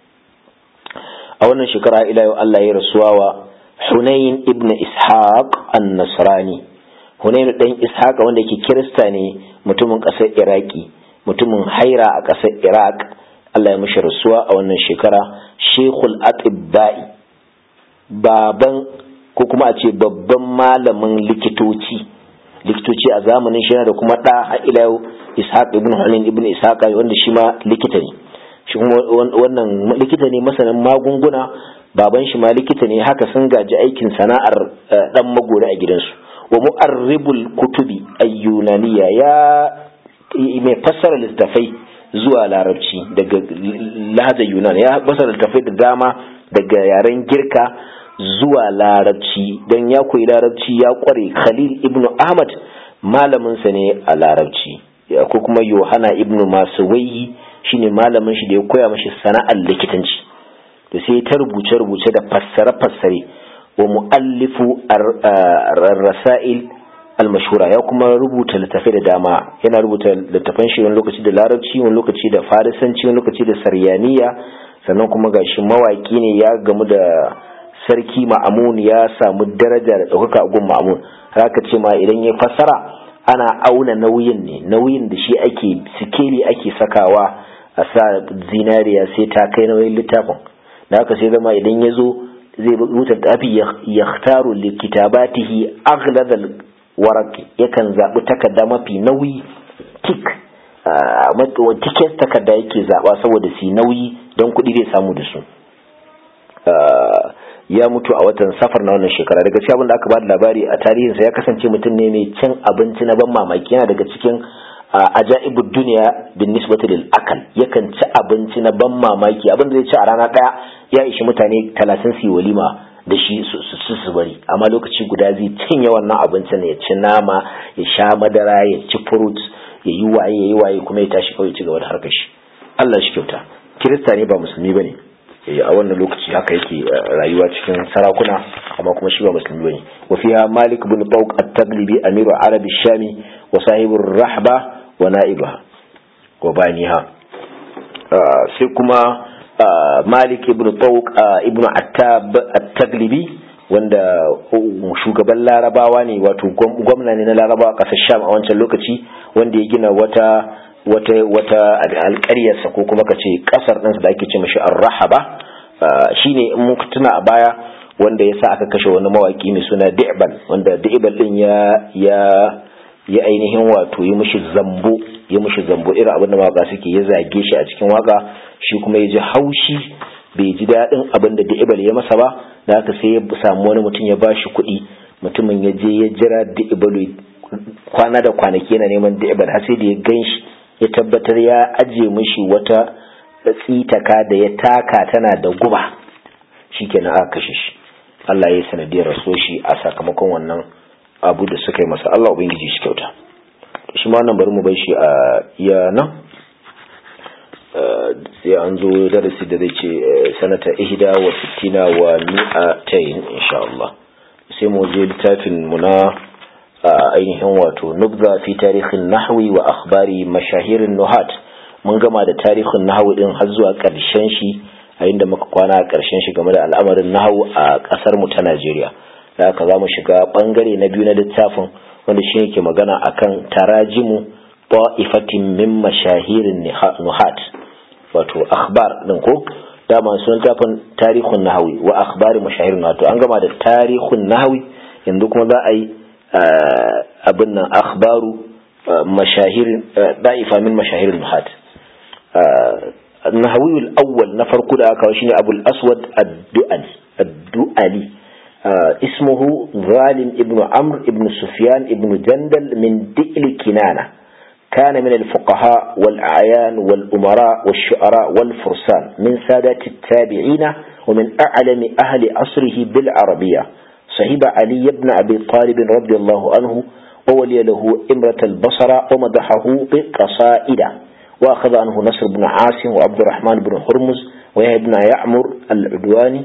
a wannan shekara ila yau Allah ya rasuwa wa Hunayn ibn Ishaq an-Nasrani Hunayn dan Ishaq wanda yake Kirista ne mutumin ƙasar Iraki mutumin Haira a ƙasar Iraq Allah ya mishi rasuwa a wannan shekara Sheikhul Atibba'i baban ko kuma a ce babban malamin likitoci likitoci a zamanin shi da kuma ɗa a ila yau Ishaq ibn Hunayn ibn Ishaq wanda shi ma likita ne shi kuma wannan likita ne masanin magunguna baban shi ma likita ne haka sun gaji aikin sana'ar dan magori a gidansu wa mu'arribul kutubi ayyunaniya ya mai fassara littafai zuwa larabci daga lahajar yunan ya fassara littafai da dama daga yaren girka zuwa larabci don ya koyi larabci ya kware khalil ibnu ahmad malaminsa ne a larabci ko kuma yohana ibnu masuwayi shine malamin shi da ya koya mashi sana'ar likitanci to sai ta rubuce rubuce da fassare fassare wa muallifu ar-rasail al-mashhura ya kuma rubuta littafai da dama yana rubuta littafan shi wani lokaci da larabci wani lokaci da farisanci wani lokaci da saryaniya sannan kuma gashi mawaki ne ya gamu da sarki ma'amun ya samu daraja da ɗaukaka a gun ma'amun haka ce ma idan ya fassara ana auna nauyin ne nauyin da shi ake sikeli ake sakawa a sa zinariya sai ta kai nauyin littafin da haka sai zama idan ya zo zai rubuta tafi ya taru likitabatihi aghlazal waraki yakan zaɓi takarda mafi nauyi tik tiket takarda yake zaɓa saboda su nauyi don kuɗi zai samu da su ya mutu a watan safar na wannan shekara daga cikin abin da aka ba da labari a tarihinsa ya kasance mutum ne mai cin abinci na ban mamaki yana daga cikin ajaibud duniya bin nisbati lil akal yakan ci abinci na ban mamaki abin da zai ci a rana daya ya ishi mutane talatin su walima da shi su su bari amma lokaci guda zai cinye wannan abincin ya ci nama ya sha madara ya ci fruit ya yi waye ya yi waye kuma ya tashi kawai ci gaba da harkar shi Allah shi kyauta kirista ne ba musulmi bane a wannan lokaci haka yake rayuwa cikin sarakuna amma kuma shi ba musulmi bane wa fiha malik bin tawq at-taglibi amiru arabi shami wa sahibur rahba wa na'ibaha wa baniha sai kuma malik ibn tawq ibn attab at-taglibi wanda shugaban larabawa ne wato gwamna ne na larabawa kasar sham a wancan lokaci wanda ya gina wata wata wata alƙaryarsa ko kuma kace kasar ɗansa da ake ce mashi ar-rahaba shine in muka tuna a baya wanda ya sa aka kashe wani mawaki mai suna Di'bal wanda Di'bal din ya ya ya ainihin wato yi mishi zambo ya mishi zambo irin abin da mawaka suke ya zage shi a cikin waka shi kuma ya ji haushi bai ji daɗin abin da Di'bal ya masa ba da haka sai ya samu wani mutum ya bashi kuɗi mutumin ya je ya jira Di'bal kwana da kwanaki yana neman Di'bal har sai da ya ganshi ya tabbatar ya aje mishi wata tsitaka da ya taka tana da guba shikenan aka kashe shi Allah ya yi sanadiyar raso shi a sakamakon wannan abu da suka yi masa Allah ubangiji shi kyauta shi ma wannan bari mu bai shi a iya nan sai an zo darasi da zai ce sanata ihda wa sittina wa mi'atayn insha Allah sai mu je littafin mu na ainihin wato nubza fi tarihin nahwi wa akhbari mashahirin nuhat mun gama da tarihin nahwi din har zuwa ƙarshen shi a inda muka kwana a ƙarshen shi game da al'amarin nahawu a ƙasar mu ta Najeriya da haka za mu shiga ɓangare na biyu na littafin wanda shi yake magana akan tarajimu ta'ifatin min mashahirin nuhat wato akhbar din ko dama sun tafin tarihun nahawi wa akhbari mashahirin nuhat an gama da tarihun nahawi yanzu kuma za a yi abin nan akhbaru mashahirin da'ifa min mashahirin nuhat النهوي الأول نفر كده كوشيني أبو الأسود الدؤلي الدؤلي آه اسمه ظالم ابن عمرو ابن سفيان ابن جندل من دئل كنانة كان من الفقهاء والأعيان والأمراء والشعراء والفرسان من سادة التابعين ومن أعلم أهل عصره بالعربية صحيب علي بن أبي طالب رضي الله عنه وولي له إمرة البصرة ومدحه بقصائد وأخذ عنه نصر بن عاصم وعبد الرحمن بن هرمز ويحيى بن يعمر العدواني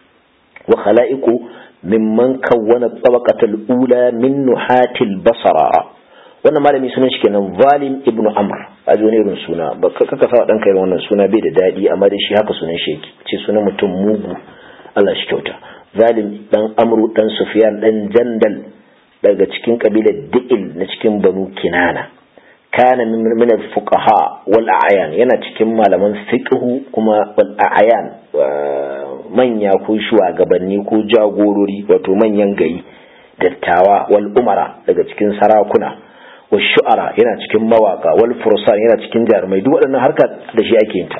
وخلائق ممن كون الطبقة الأولى من نحاة البصرة wannan malami sunan shi kenan zalim ibnu amr a wani irin suna ba kaka sa dan kai wannan suna bai da dadi amma dai shi haka sunan shi yake ce sunan mutum mugu Allah shi kyauta zalim dan amru dan sufyan dan jandal daga cikin kabilar di'il na cikin banu kinana kana min al-fuqaha wal a'yan yana cikin malaman fiqhu kuma wal a'yan manya ko shugabanni ko jagorori wato manyan gari dattawa wal umara daga cikin sarakuna wal shu'ara yana cikin mawaka wal fursan yana cikin jarumai duk waɗannan harka da shi ake yin ta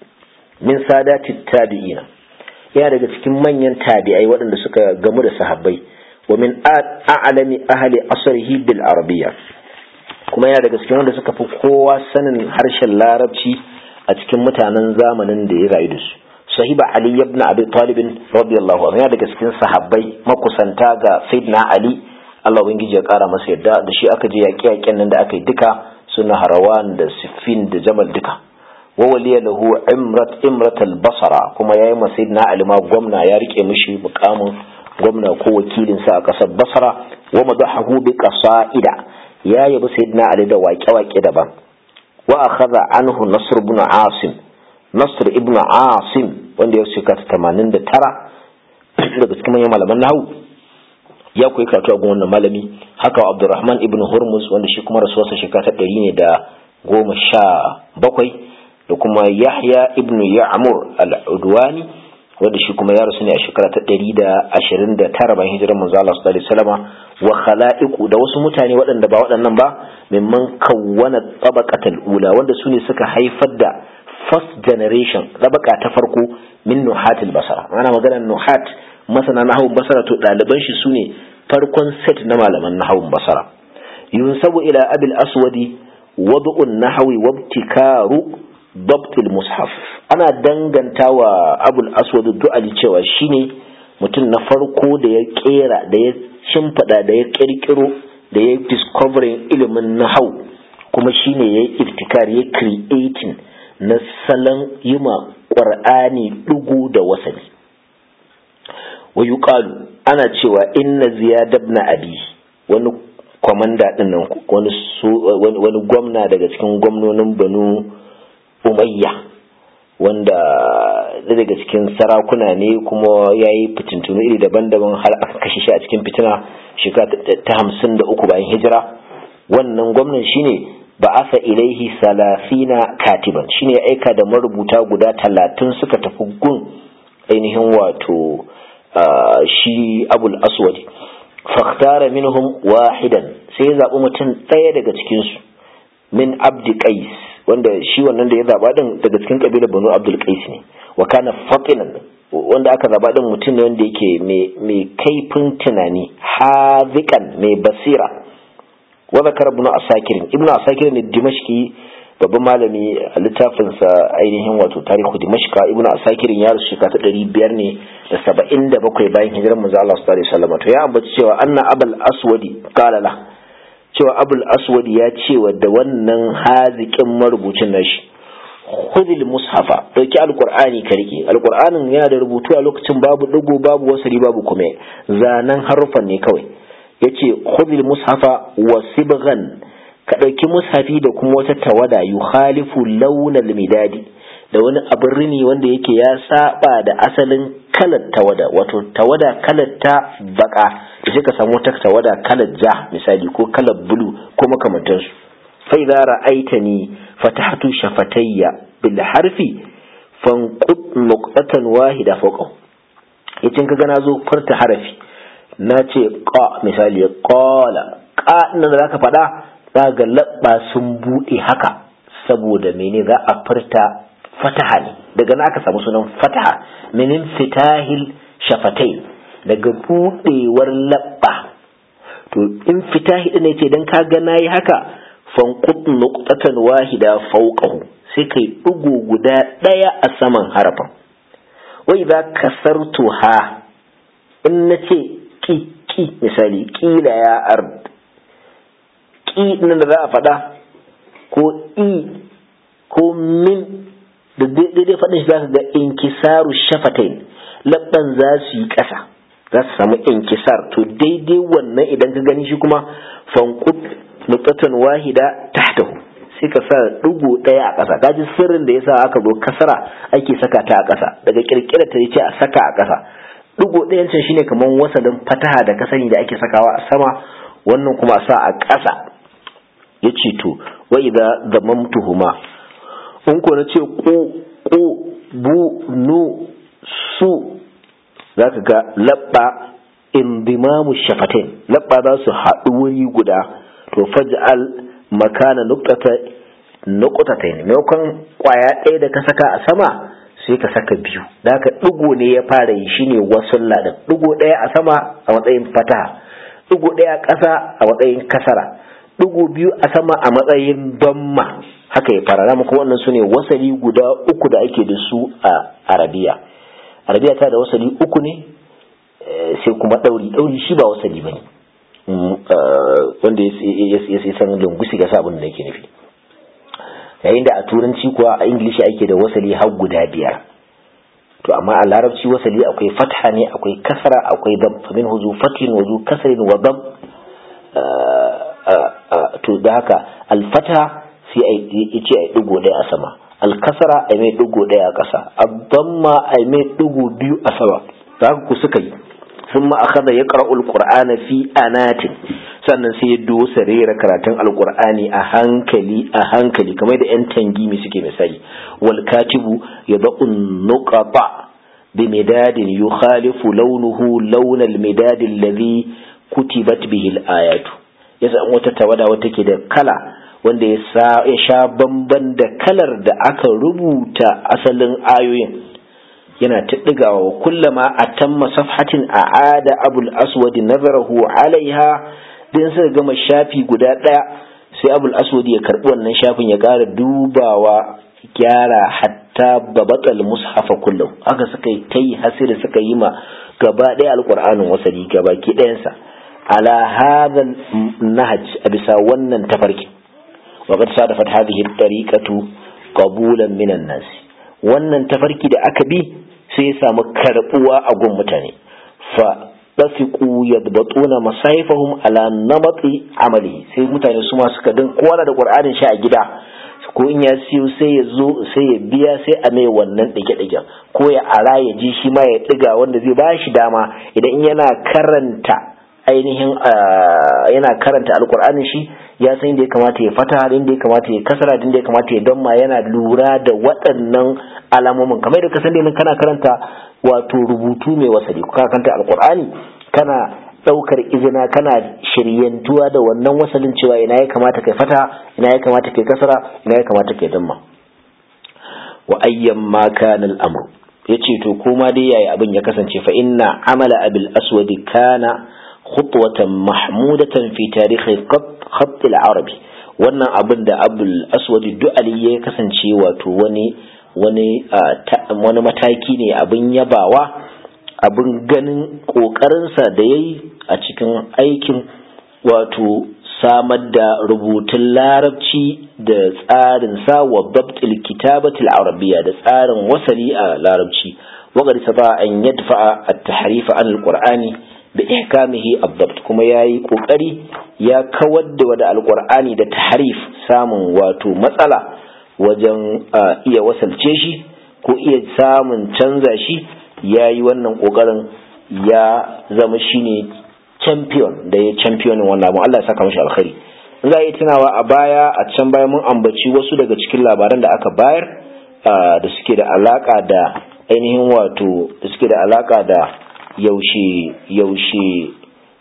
min sadati tabi'ina yana daga cikin manyan tabi'ai waɗanda suka gamu da sahabbai wa min a'lami ahli asrihi bil arabiyya kuma yana daga cikin wanda suka fi kowa sanin harshen larabci a cikin mutanen zamanin da ya rayu da su sahiba ali ibn abi talib radiyallahu anhu yana daga cikin sahabbai makusanta ga sayyidina ali Allah ubangiji ya kara masa yadda da shi aka je yaƙe yaƙen nan da aka yi duka suna harawan da siffin da jamal duka wa waliya lahu imrat imrat al-basra kuma yayi ma sayyidina ali ma gwamna ya rike mishi mukamin gwamna ko wakilin sa a kasar basra wa madahahu bi qasaida ya yabi sayyidina ali da waƙe-waƙe daban wa akhadha anhu nasr ibn asim nasr ibn asim wanda ya shekara 89 daga cikin manyan malaman nahawu ya koyi karatu a gun wannan malami haka abdurrahman ibn hurmuz wanda shi kuma rasuwarsa shekara ta ɗari ne da goma sha bakwai da kuma yahya ibn ya'mur al-udwani wanda shi kuma ya rasu ne a shekara ta ɗari da ashirin da tara bayan hijirar manzo Allah sallallahu alaihi wasallama wa khala'iqu da wasu mutane waɗanda ba waɗannan ba mimman kawwana tabaqatal ula wanda su ne suka haifar da first generation tabaka ta farko min nuhatil basara ana maganar nuhat masana nahawun basara to ɗaliban shi su ne farkon set na malaman nahawun basara yunsabu ila abil aswadi wadu'un nahawi wabtikaru dabtil mushaf ana danganta wa abul aswad du'ali cewa shine mutum na farko da ya kera da ya shimfida da ya kirkiro da ya discovering ilimin nahau kuma shine ya yi iftikar ya creating na salon yima ƙwar'ani ɗugu da wasali wa yuqalu ana cewa inna ziyad ibn abi wani kwamanda din nan wani gwamna daga cikin gwamnonin banu umayya wanda daga cikin sarakuna ne kuma ya yi fitintunu iri daban-daban har aka kashe shi a cikin fitina shekara ta hamsin da uku bayan hijira wannan gwamnan shine ba asa ilaihi salafina katiban shine ya aika da marubuta guda talatin suka tafi gun ainihin wato shi abul aswadi fakhtara minhum wahidan sai ya zaɓi mutum ɗaya daga cikinsu min abdi qais wanda shi wannan da ya zaba din daga cikin kabilar banu abdul qais ne wa kana fatinan wanda aka zaba din mutum ne wanda yake mai kaifin tunani hazikan mai basira wa zakara ibn asakir ibn asakir ne dimashki babban malami a littafinsa ainihin wato tarihu dimashka ibn asakir ya rasu shekara ta ɗari biyar ne da saba'in da bakwai bayan hijirar manzo Allah sallallahu alaihi wasallam to ya ambaci cewa anna abul aswadi qala la cewa abul aswadi ya ce wa da wannan haziƙin marubucin nashi khudil mushafa dauki alqur'ani ka rike alqur'anin yana da rubutu a lokacin babu digo babu wasari babu kuma zanan harufan ne kawai yace khudil mushafa wa sibghan ka dauki mushafi da kuma wata tawada yukhalifu launal midadi da wani abin rini wanda yake ya saba da asalin kalar tawada wato tawada kalar ta baka da sai ka samu wata tawada kalar ja misali ko kalar bulu ko makamantansu fa idza ra'aitani fatahtu shafatayya bil harfi fanqut nuqtatan wahida fawqa yace kaga na zo furta harafi na ce qa misali qala qa nan da zaka faɗa za ga labba sun bude haka saboda mene za a furta fataha ne daga na aka samu sunan fataha minin fitahil shafatai daga budewar labba to in fitahi ne ce dan ka ga nayi haka fanqut nuqtatan wahida fawqahu sai kai dugu guda daya a saman harafin wa idza kasartuha in nace ki ki misali kila ya ard ki nan da za a faɗa ko i ko min da daidai faɗin shi za ka ga inkisaru shafatain labban za su yi ƙasa za su samu inkisar to daidai wannan idan ka gani shi kuma fankut nutsatan wahida tahtahu sai ka sa ɗigo ɗaya a ƙasa kaji sirrin da yasa aka zo kasara ake saka ta a ƙasa daga kirkira ta ce a saka a ƙasa ɗigo ɗayan can shine kamar wasalin fataha da kasani da ake sakawa a sama wannan kuma a sa a ƙasa ya ce to wa idza zamamtuhuma in ko na ce ku ku bu nu su za ka ga labba indimamu shafatain labba za su haɗu wuri guda to faj'al makana nuqtata nuqtatain maimakon kwaya ɗaya da ka saka a sama sai ka saka biyu da haka ɗigo ne ya fara yi shine wasu ladan ɗigo ɗaya a sama a matsayin fataha ɗigo ɗaya a ƙasa a matsayin kasara ɗigo biyu a sama a matsayin damma haka ya fara dama kuma wannan su ne wasali guda uku da ake da su a arabiya arabiya ta da wasali uku ne sai kuma ɗauri ɗauri shi ba wasali ba ne wanda ya san lungusi ga sabon da yake nufi yayin da a turanci kuwa a ingilishi ake da wasali har guda biyar to amma a larabci wasali akwai fatha ne akwai kasara akwai dam famin huzu fatin wazu kasarin wa dam to da haka alfata sai a ce a digo ɗaya a sama alkasara a mai digo ɗaya a ƙasa abdamma a mai digo biyu a sama da haka ku suka yi sun ma akhadha yaqra'u alqur'ana fi anatin sannan sai ya dosa rera karatun alqur'ani a hankali a hankali kamar da yan tangimi suke misali wal katibu yad'u nuqata bi midadin yukhalifu launuhu lawn al midad alladhi kutibat bihi al ayatu yasa wata tawada wata ke da kala wanda ya sha bamban da kalar da aka rubuta asalin ayoyin yana ta ɗigawa wa kullama a tamma safhatin a ada abul aswadi nazarahu alaiha din suka gama shafi guda ɗaya sai abul aswadi ya karɓi wannan shafin ya ƙara dubawa gyara hatta babatal mushafa kullum haka suka yi ta yi hasiri suka yi ma gaba ɗaya alƙur'anin wasali gaba ki ɗayansa ala hadha nahaj a bisa wannan tafarki wa qad sadafat hadhihi at-tariqatu qabulan minan nas wannan tafarki da aka bi sai ya samu karbuwa a gun mutane fa dafiqu yadbatuna masaifahum ala namati amali sai mutane su ma suka din kowa da qur'anin shi a gida ko in ya siyo sai ya zo sai ya biya sai a mai wannan ɗige-ɗigen ko ya ara ya ji shi ma ya ɗiga wanda zai ba shi dama idan yana karanta ainihin yana karanta alkur'anin shi ya san inda ya kamata ya fata inda ya kamata ya kasara inda ya kamata ya damma yana lura da waɗannan alamomin kamar da kasan da kana karanta wato rubutu mai wasali ka karanta alkur'ani kana ɗaukar izina kana shiryantuwa da wannan wasalin cewa ina ya kamata kai fata ina ya kamata kai kasara ina ya kamata kai damma wa ayyan ma kana al-amr yace to koma dai yayi abin ya kasance fa inna amala abil aswadi kana khutwatan mahmudatan fi tarihi khatt al-arabi wannan abin da abul aswadi du'ali ya kasance wato wani wani wani mataki ne abin yabawa abin ganin ƙoƙarinsa da ya yi a cikin aikin wato samar da rubutun larabci da tsarin sa wa babtil kitabatil arabiya da tsarin wasali a larabci waƙar sa an yadfa a tahrifa an alƙur'ani da ihkamihi abdabt kuma ya yi ƙoƙari ya kawar da wada alƙur'ani da tahrif samun wato matsala wajen iya wasalce shi ko iya samun canza shi ya yi wannan ƙoƙarin ya zama shine champion da ya championin wannan abu Allah ya saka mashi alkhairi in za a yi tunawa a baya a can baya mun ambaci wasu daga cikin labaran da aka bayar da suke da alaka da ainihin wato da suke da alaka da yaushe yaushe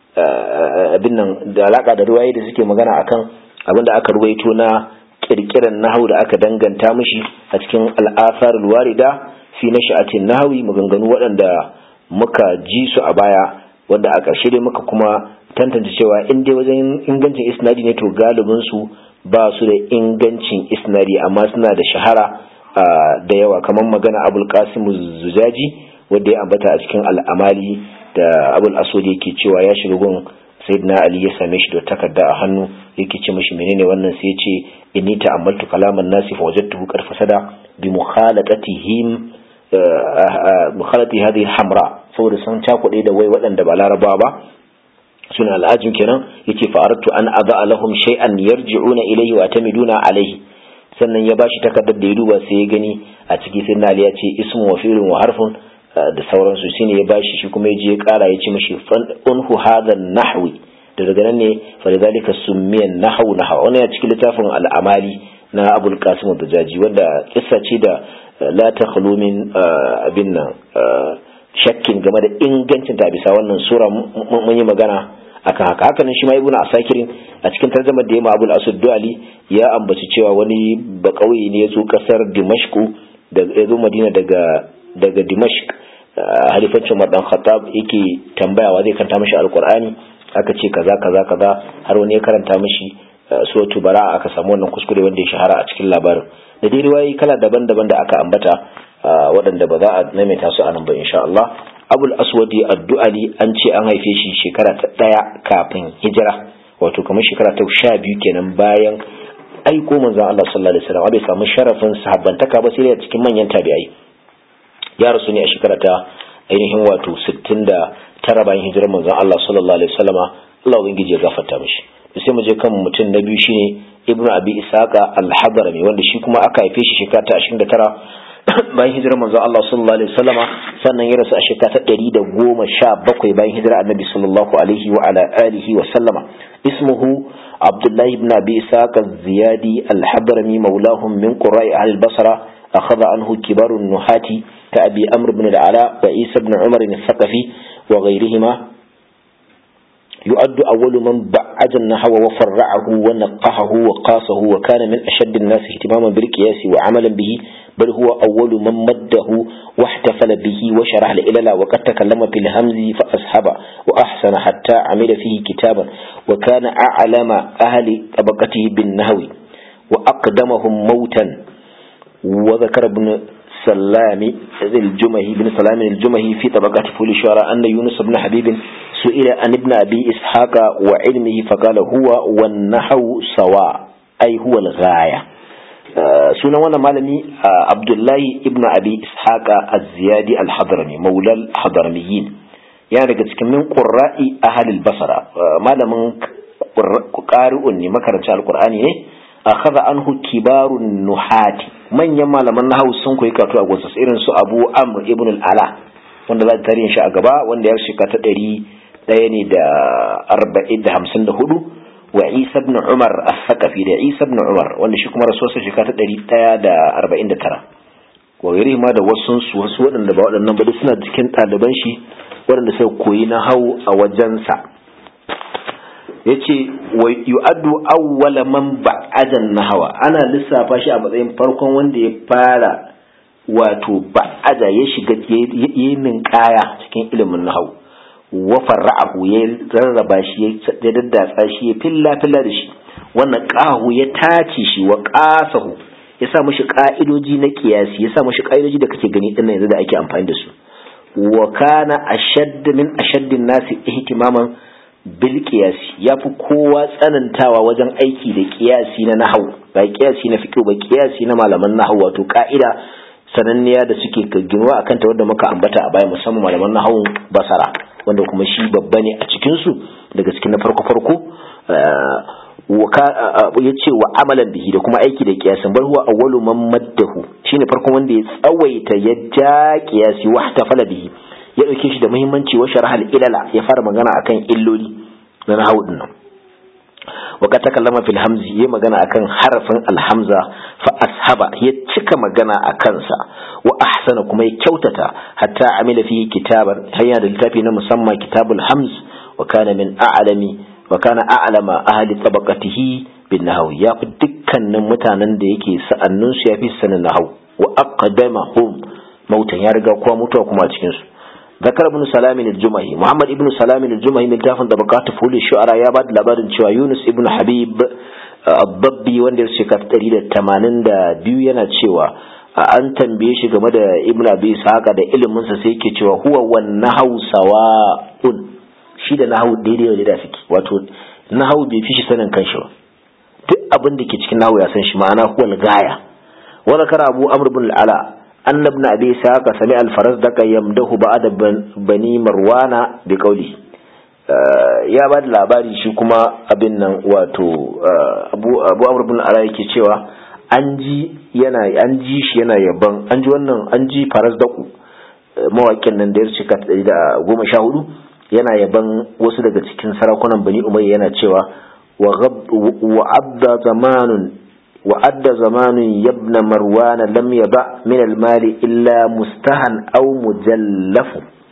abin nan da alaka da ruwaye da suke magana akan abin da aka ruwaito na kirkiran nahau da aka danganta mishi a cikin al'asar warida fi na sha'atin nahawi maganganu waɗanda muka ji su a baya wanda a ƙarshe dai muka kuma tantance cewa in dai wajen ingancin isnadi ne to galibin su ba su da ingancin isnadi amma suna da shahara da yawa kamar magana abul qasim zujaji wanda ya ambata a cikin al'amali da abul aswad yake cewa ya shiga gun sayyidina ali ya same shi da takarda a hannu yake ce mishi menene wannan sai ya ce inni ta'ammaltu kalaman nasi fa wajadtuhu qad fasada bi mukhalatihim mukhalati hadhihi hamra saboda sun cakuɗe da wai waɗanda ba larabawa ba suna al'ajin kenan yace fa aradtu an aba lahum shay'an yarji'una ilayhi wa atamiduna alayhi sannan ya bashi takardar da ya duba sai ya gani a ciki sai na ya ce ismu wa fi'lun wa harfun da sauransu shine ya bashi shi kuma ya je ya kara ya ce mishi unhu hadha nahwi da daga nan ne fa lidhalika summiyan nahwu nahwa wannan ya cikin littafin al'amali na abul qasim ad-dajaji wanda kissa ce da la takhlu min abin nan shakkin game da ingancin ta bisa wannan sura mun yi magana akan haka haka nan shi ma ibnu asakirin a cikin tarjumar da ya ma abul asud duali ya ambaci cewa wani bakauye ne ya zo kasar dimashku da ya zo madina daga daga dimashq halifancin madan khattab yake tambayawa zai kanta mashi alqur'ani aka ce kaza kaza kaza har wani ya karanta mashi suratu bara aka samu wannan kuskure wanda ya shahara a cikin labarin da dai riwayoyi kala daban-daban da aka ambata waɗanda ba za a maimaita su a nan ba insha Allah abul aswadi addu'ali an ce an haife shi shekara ta ɗaya kafin hijira wato kamar shekara ta sha biyu kenan bayan aiko manzon Allah sallallahu alaihi wasallam bai samu sharafin sahabbantaka ba sai da cikin manyan tabi'ai ya rasu ne a shekara ta ainihin wato 69 bayan hijirar manzon Allah sallallahu alaihi wasallama Allah ubangiji ya gafarta mishi sai mu je kan mutum na biyu shine ibnu abi isaqa al-hadrami wanda shi kuma aka haife shi shekara ta 29 bayan hijirar manzo Allah sallallahu alaihi wasallama sannan ya rasu a shekara ta 117 bayan hijirar annabi sallallahu alaihi wa ala alihi wa sallama ismuhu abdullah ibn abi isaqa az-ziyadi al-hadrami mawlahum min qura'i al-basra akhadha anhu kibarun nuhati ka abi amr ibn al-ala wa isa ibn umar al-thaqafi wa ghayrihima يؤد أول من بعد النحو وفرعه ونقحه وقاسه وكان من أشد الناس اهتماما بالقياس وعملا به بل هو أول من مده واحتفل به وشرح العلل وقد تكلم في الهمز فأصحب وأحسن حتى عمل فيه كتابا وكان أعلم أهل طبقته بالنهو وأقدمهم موتا وذكر ابن سلام الجمهي بن سلام الجمهي في طبقات فول الشعراء أن يونس بن حبيب سئل عن ابن أبي إسحاق وعلمه فقال هو والنحو سواء أي هو الغاية sunan wannan malami abdullahi ibn abi ishaqa az-ziyadi al-hadrami maula al-hadramiyin yana daga cikin min qurra'i ahlil basara malamin qari'un ne makarancin alqur'ani ne akhadha anhu kibarun nuhati manyan malaman nahwu sun koyi karatu a gonsa irin su Abu Amr ibn al-Ala wanda za ta tarihin shi a gaba wanda ya shika ta ɗari ɗaya ne da arba'in da hamsin da hudu wa Isa ibn Umar as-Saqafi da Isa ibn Umar wanda shi kuma rasuwarsa shika ta ɗari ɗaya da arba'in da tara wa gari ma da wasu su wasu waɗanda ba waɗannan ba suna cikin ɗaliban shi waɗanda suka koyi na hau a wajensa yace wa yu'addu awwala man ba'adan nahwa ana lissafa shi a matsayin farkon wanda ya fara wato ba'ada ya shiga yayin kaya cikin ilimin nahwu wa farra'ahu ya rarraba shi ya daddatsa shi ya filla filla da shi wannan qahu ya tace shi wa qasahu ya sa mashi ka'idoji na kiyasi ya sa mashi ka'idoji da kake gani dinnan yanzu da ake amfani da su wa kana ashadd min ashaddin nasi ihtimaman bil qiyasi yafi kowa tsanantawa wajen aiki da qiyasi na nahwu ba qiyasi na fiqh ba qiyasi na malaman nahwu wato ka'ida sananniya da suke ginuwa akan ta wanda muka ambata a baya musamman malaman nahwu basara wanda kuma shi babba ne a cikin su daga cikin na farko farko ya ce wa amalan bihi da kuma aiki da kiyasin bar huwa awwalu man maddahu shine farkon wanda ya tsawaita ya ja kiyasi wa tafala bihi ya dauke shi da muhimmanci wa sharh ilala ya fara magana akan illoli na nahwu din nan wa ka takallama fil hamzi ya magana akan harafin alhamza fa ashaba ya cika magana akan sa wa ahsana kuma ya kyautata hatta amila fi kitaban hayya da littafi na musamman kitabul hamz wa kana min a'lami wa kana a'lama ahli tabaqatihi bin nahw ya fi dukkanin mutanen da yake sa'annun su yafi sanin nahw wa aqdamahum mautan ya riga kowa mutuwa kuma a cikin su ذكر ابن سلام الجمهي محمد ابن سلام الجمهي من تافن طبقات فول الشعراء يا بعد labarin cewa Yunus ibn Habib Abdabbi wanda ya shekara 182 yana cewa an tambaye shi game da Ibn Abi Ishaqa da ilimin sa sai yake cewa huwa wan nahwu sawa'un shi da nahwu daidai da suke wato nahwu bai fi shi sanin kanshi ba duk abin da ke cikin nahwu ya san shi ma'ana huwal gaya wa zakara Abu Amr ibn al-Ala أن ابن أبي ساق سمع الفرزدق يمده بعد بني مروان بقوله ya ba da labari shi kuma abin nan wato abu amur bin ala yake cewa an ji yana an ji shi yana yaban an ji wannan an ji faras daku mawakin nan da ya cika da goma sha hudu yana yaban wasu daga cikin sarakunan bani umayya yana cewa wa abda zamanun وعد زمان يبن مروان لم يبع من المال إلا مستهن أو مجلف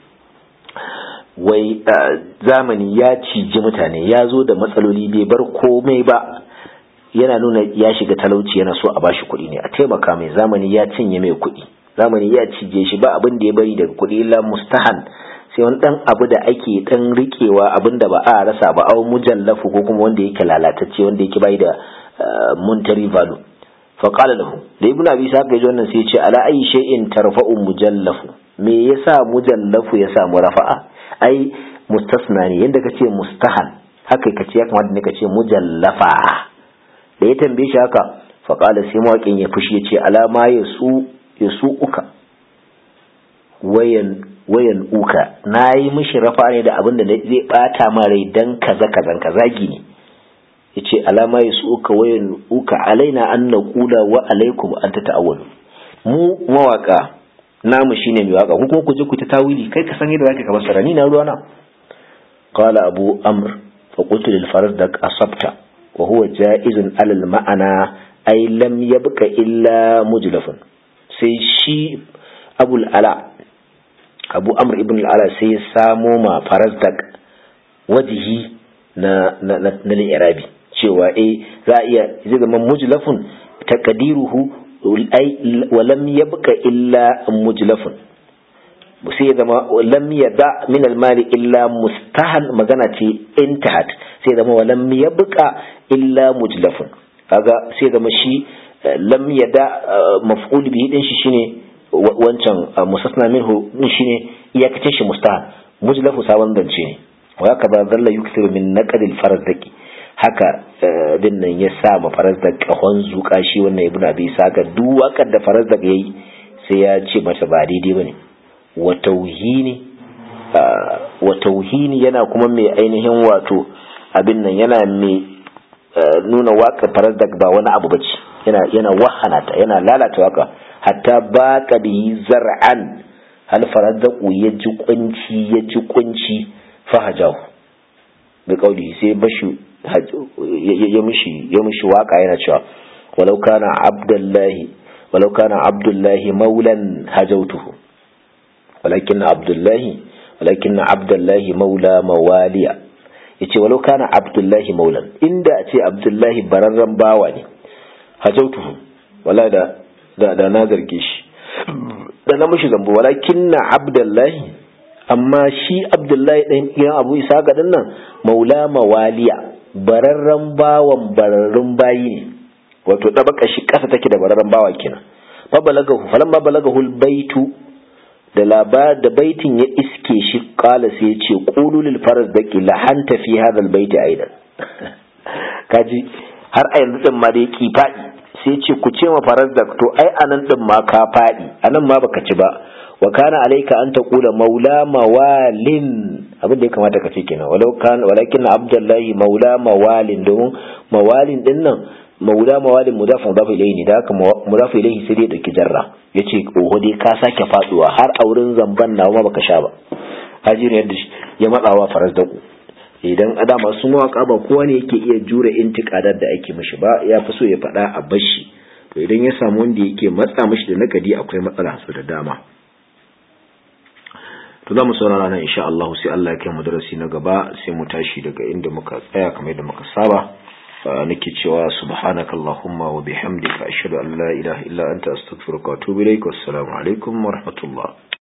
wai zamani ya ciji mutane ya zo da matsaloli bai bar komai ba yana nuna ya shiga talauci yana so a bashi kuɗi ne a taimaka mai zamani ya cinye mai kuɗi zamani ya cije shi ba abin da ya bari daga kuɗi illa mustahan sai wani dan abu da ake dan rikewa abin da ba a rasa ba au mujallafu ko kuma wanda yake lalatacce wanda yake bai da muntari value fa qala lahu da ibnu abi sa ga wannan sai ya ce ala ayi shay'in tarfa'u mujallafu me yasa mujallafu ya samu rafa'a ai mustasna ne yanda kace mustahan haka kace ya kamata ne kace mujallafa da ya tambaye shi haka fa qala sai mawaƙin ya fushi ya ce ala ma yasu yasu uka wayan wayan uka nayi mishi rafa ne da abin da zai bata ma rai dan kaza kazan kazagi ne yace alama yasu uka wayan uka alaina an naqula wa alaikum an tata'awwalu mu mawaka namu shine mai waka ku kuma ku je ku ta tawili kai ka san yadda zaka ka basara ni na ruwana qala abu amr fa qultu lil fardak asabta wa huwa jaizun ala al ma'ana ay lam yabqa illa mujlafun sai shi abul ala abu amr ibn al ala sai ya samo ma farasdak wajihi na na na, na irabi cewa eh za a iya zai zama mujlafun taqdiruhu ai walam yabqa illa mujlafun sai zama lam yada min almali illa mustahan magana ce intahat sai zama walam yabqa illa mujlafun kaga sai zama shi lam yada maf'ul bihi din shi shine wancan musasna minhu din shine iyakacin shi mustahan mujlafu sabon zance ne wa haka zalla yukthiru min naqdil farazdaki haka din nan ya sa ma faras da kahon zuka shi wannan ibnu abi saka duk wakar da faras da yayi sai ya ce mata ba daidai bane wa tauhini wa tauhini yana kuma mai ainihin wato abin nan yana mai nuna waka farazdak ba wani abu bace yana yana wahana ta yana lalata waka hatta baqa bihi zar'an hal farazdaku ya ji kunci ya ji kunci fahajahu bi kauli sai bashi ya mishi ya mishi waka yana cewa walau kana abdullahi walau kana abdullahi maulan hajautuhu walakin abdullahi walakin abdullahi maula mawaliya yace walau kana abdullahi maulan inda a ce abdullahi bararren bawa ne hajautuhu wala da da, da na zarge shi da na mishi zambo walakin abdullahi amma shi abdullahi ɗan gidan abu isa ga nan maula mawaliya bararren bawan bararrun bayi ne wato ɗabaka shi ƙasa take da bararren bawa kenan fa balagahu falamma balagahu baitu da labar da baitin ya iske shi kala sai ya ce qulu lil faras daqi la hanta fi hadha al baiti aidan kaji har a yanzu din ma da yake fadi sai ya ce ku ce ma faras da to ai anan din ma ka fadi anan ma baka ci ba wa kana alayka an taqula maula mawalin abin da ya kamata ka ce kenan walau kan walakin abdullahi maula mawalin domin mawalin din nan maula mawalin mudafin mudafu ilayhi ne da haka mudafu ilayhi sai dai dauki jarra yace oho dai ka sake faduwa har a wurin zamban nawa ma baka sha ba hajirin yadda ya matsawa faras da ku idan adama su mawaka ba kowa ne yake iya jure intikadar da ake mishi ba ya fi so ya faɗa a bashi to idan ya samu wanda yake matsa mishi da nakadi akwai matsala su da dama to za mu saurara nan insha Allah sai Allah ya kai mu darasi na gaba sai mu tashi daga inda muka tsaya kamar yadda muka saba nake cewa subhanakallahumma wa bihamdika ashhadu an la ilaha illa anta astaghfiruka wa atubu ilaik wassalamu alaikum wa rahmatullah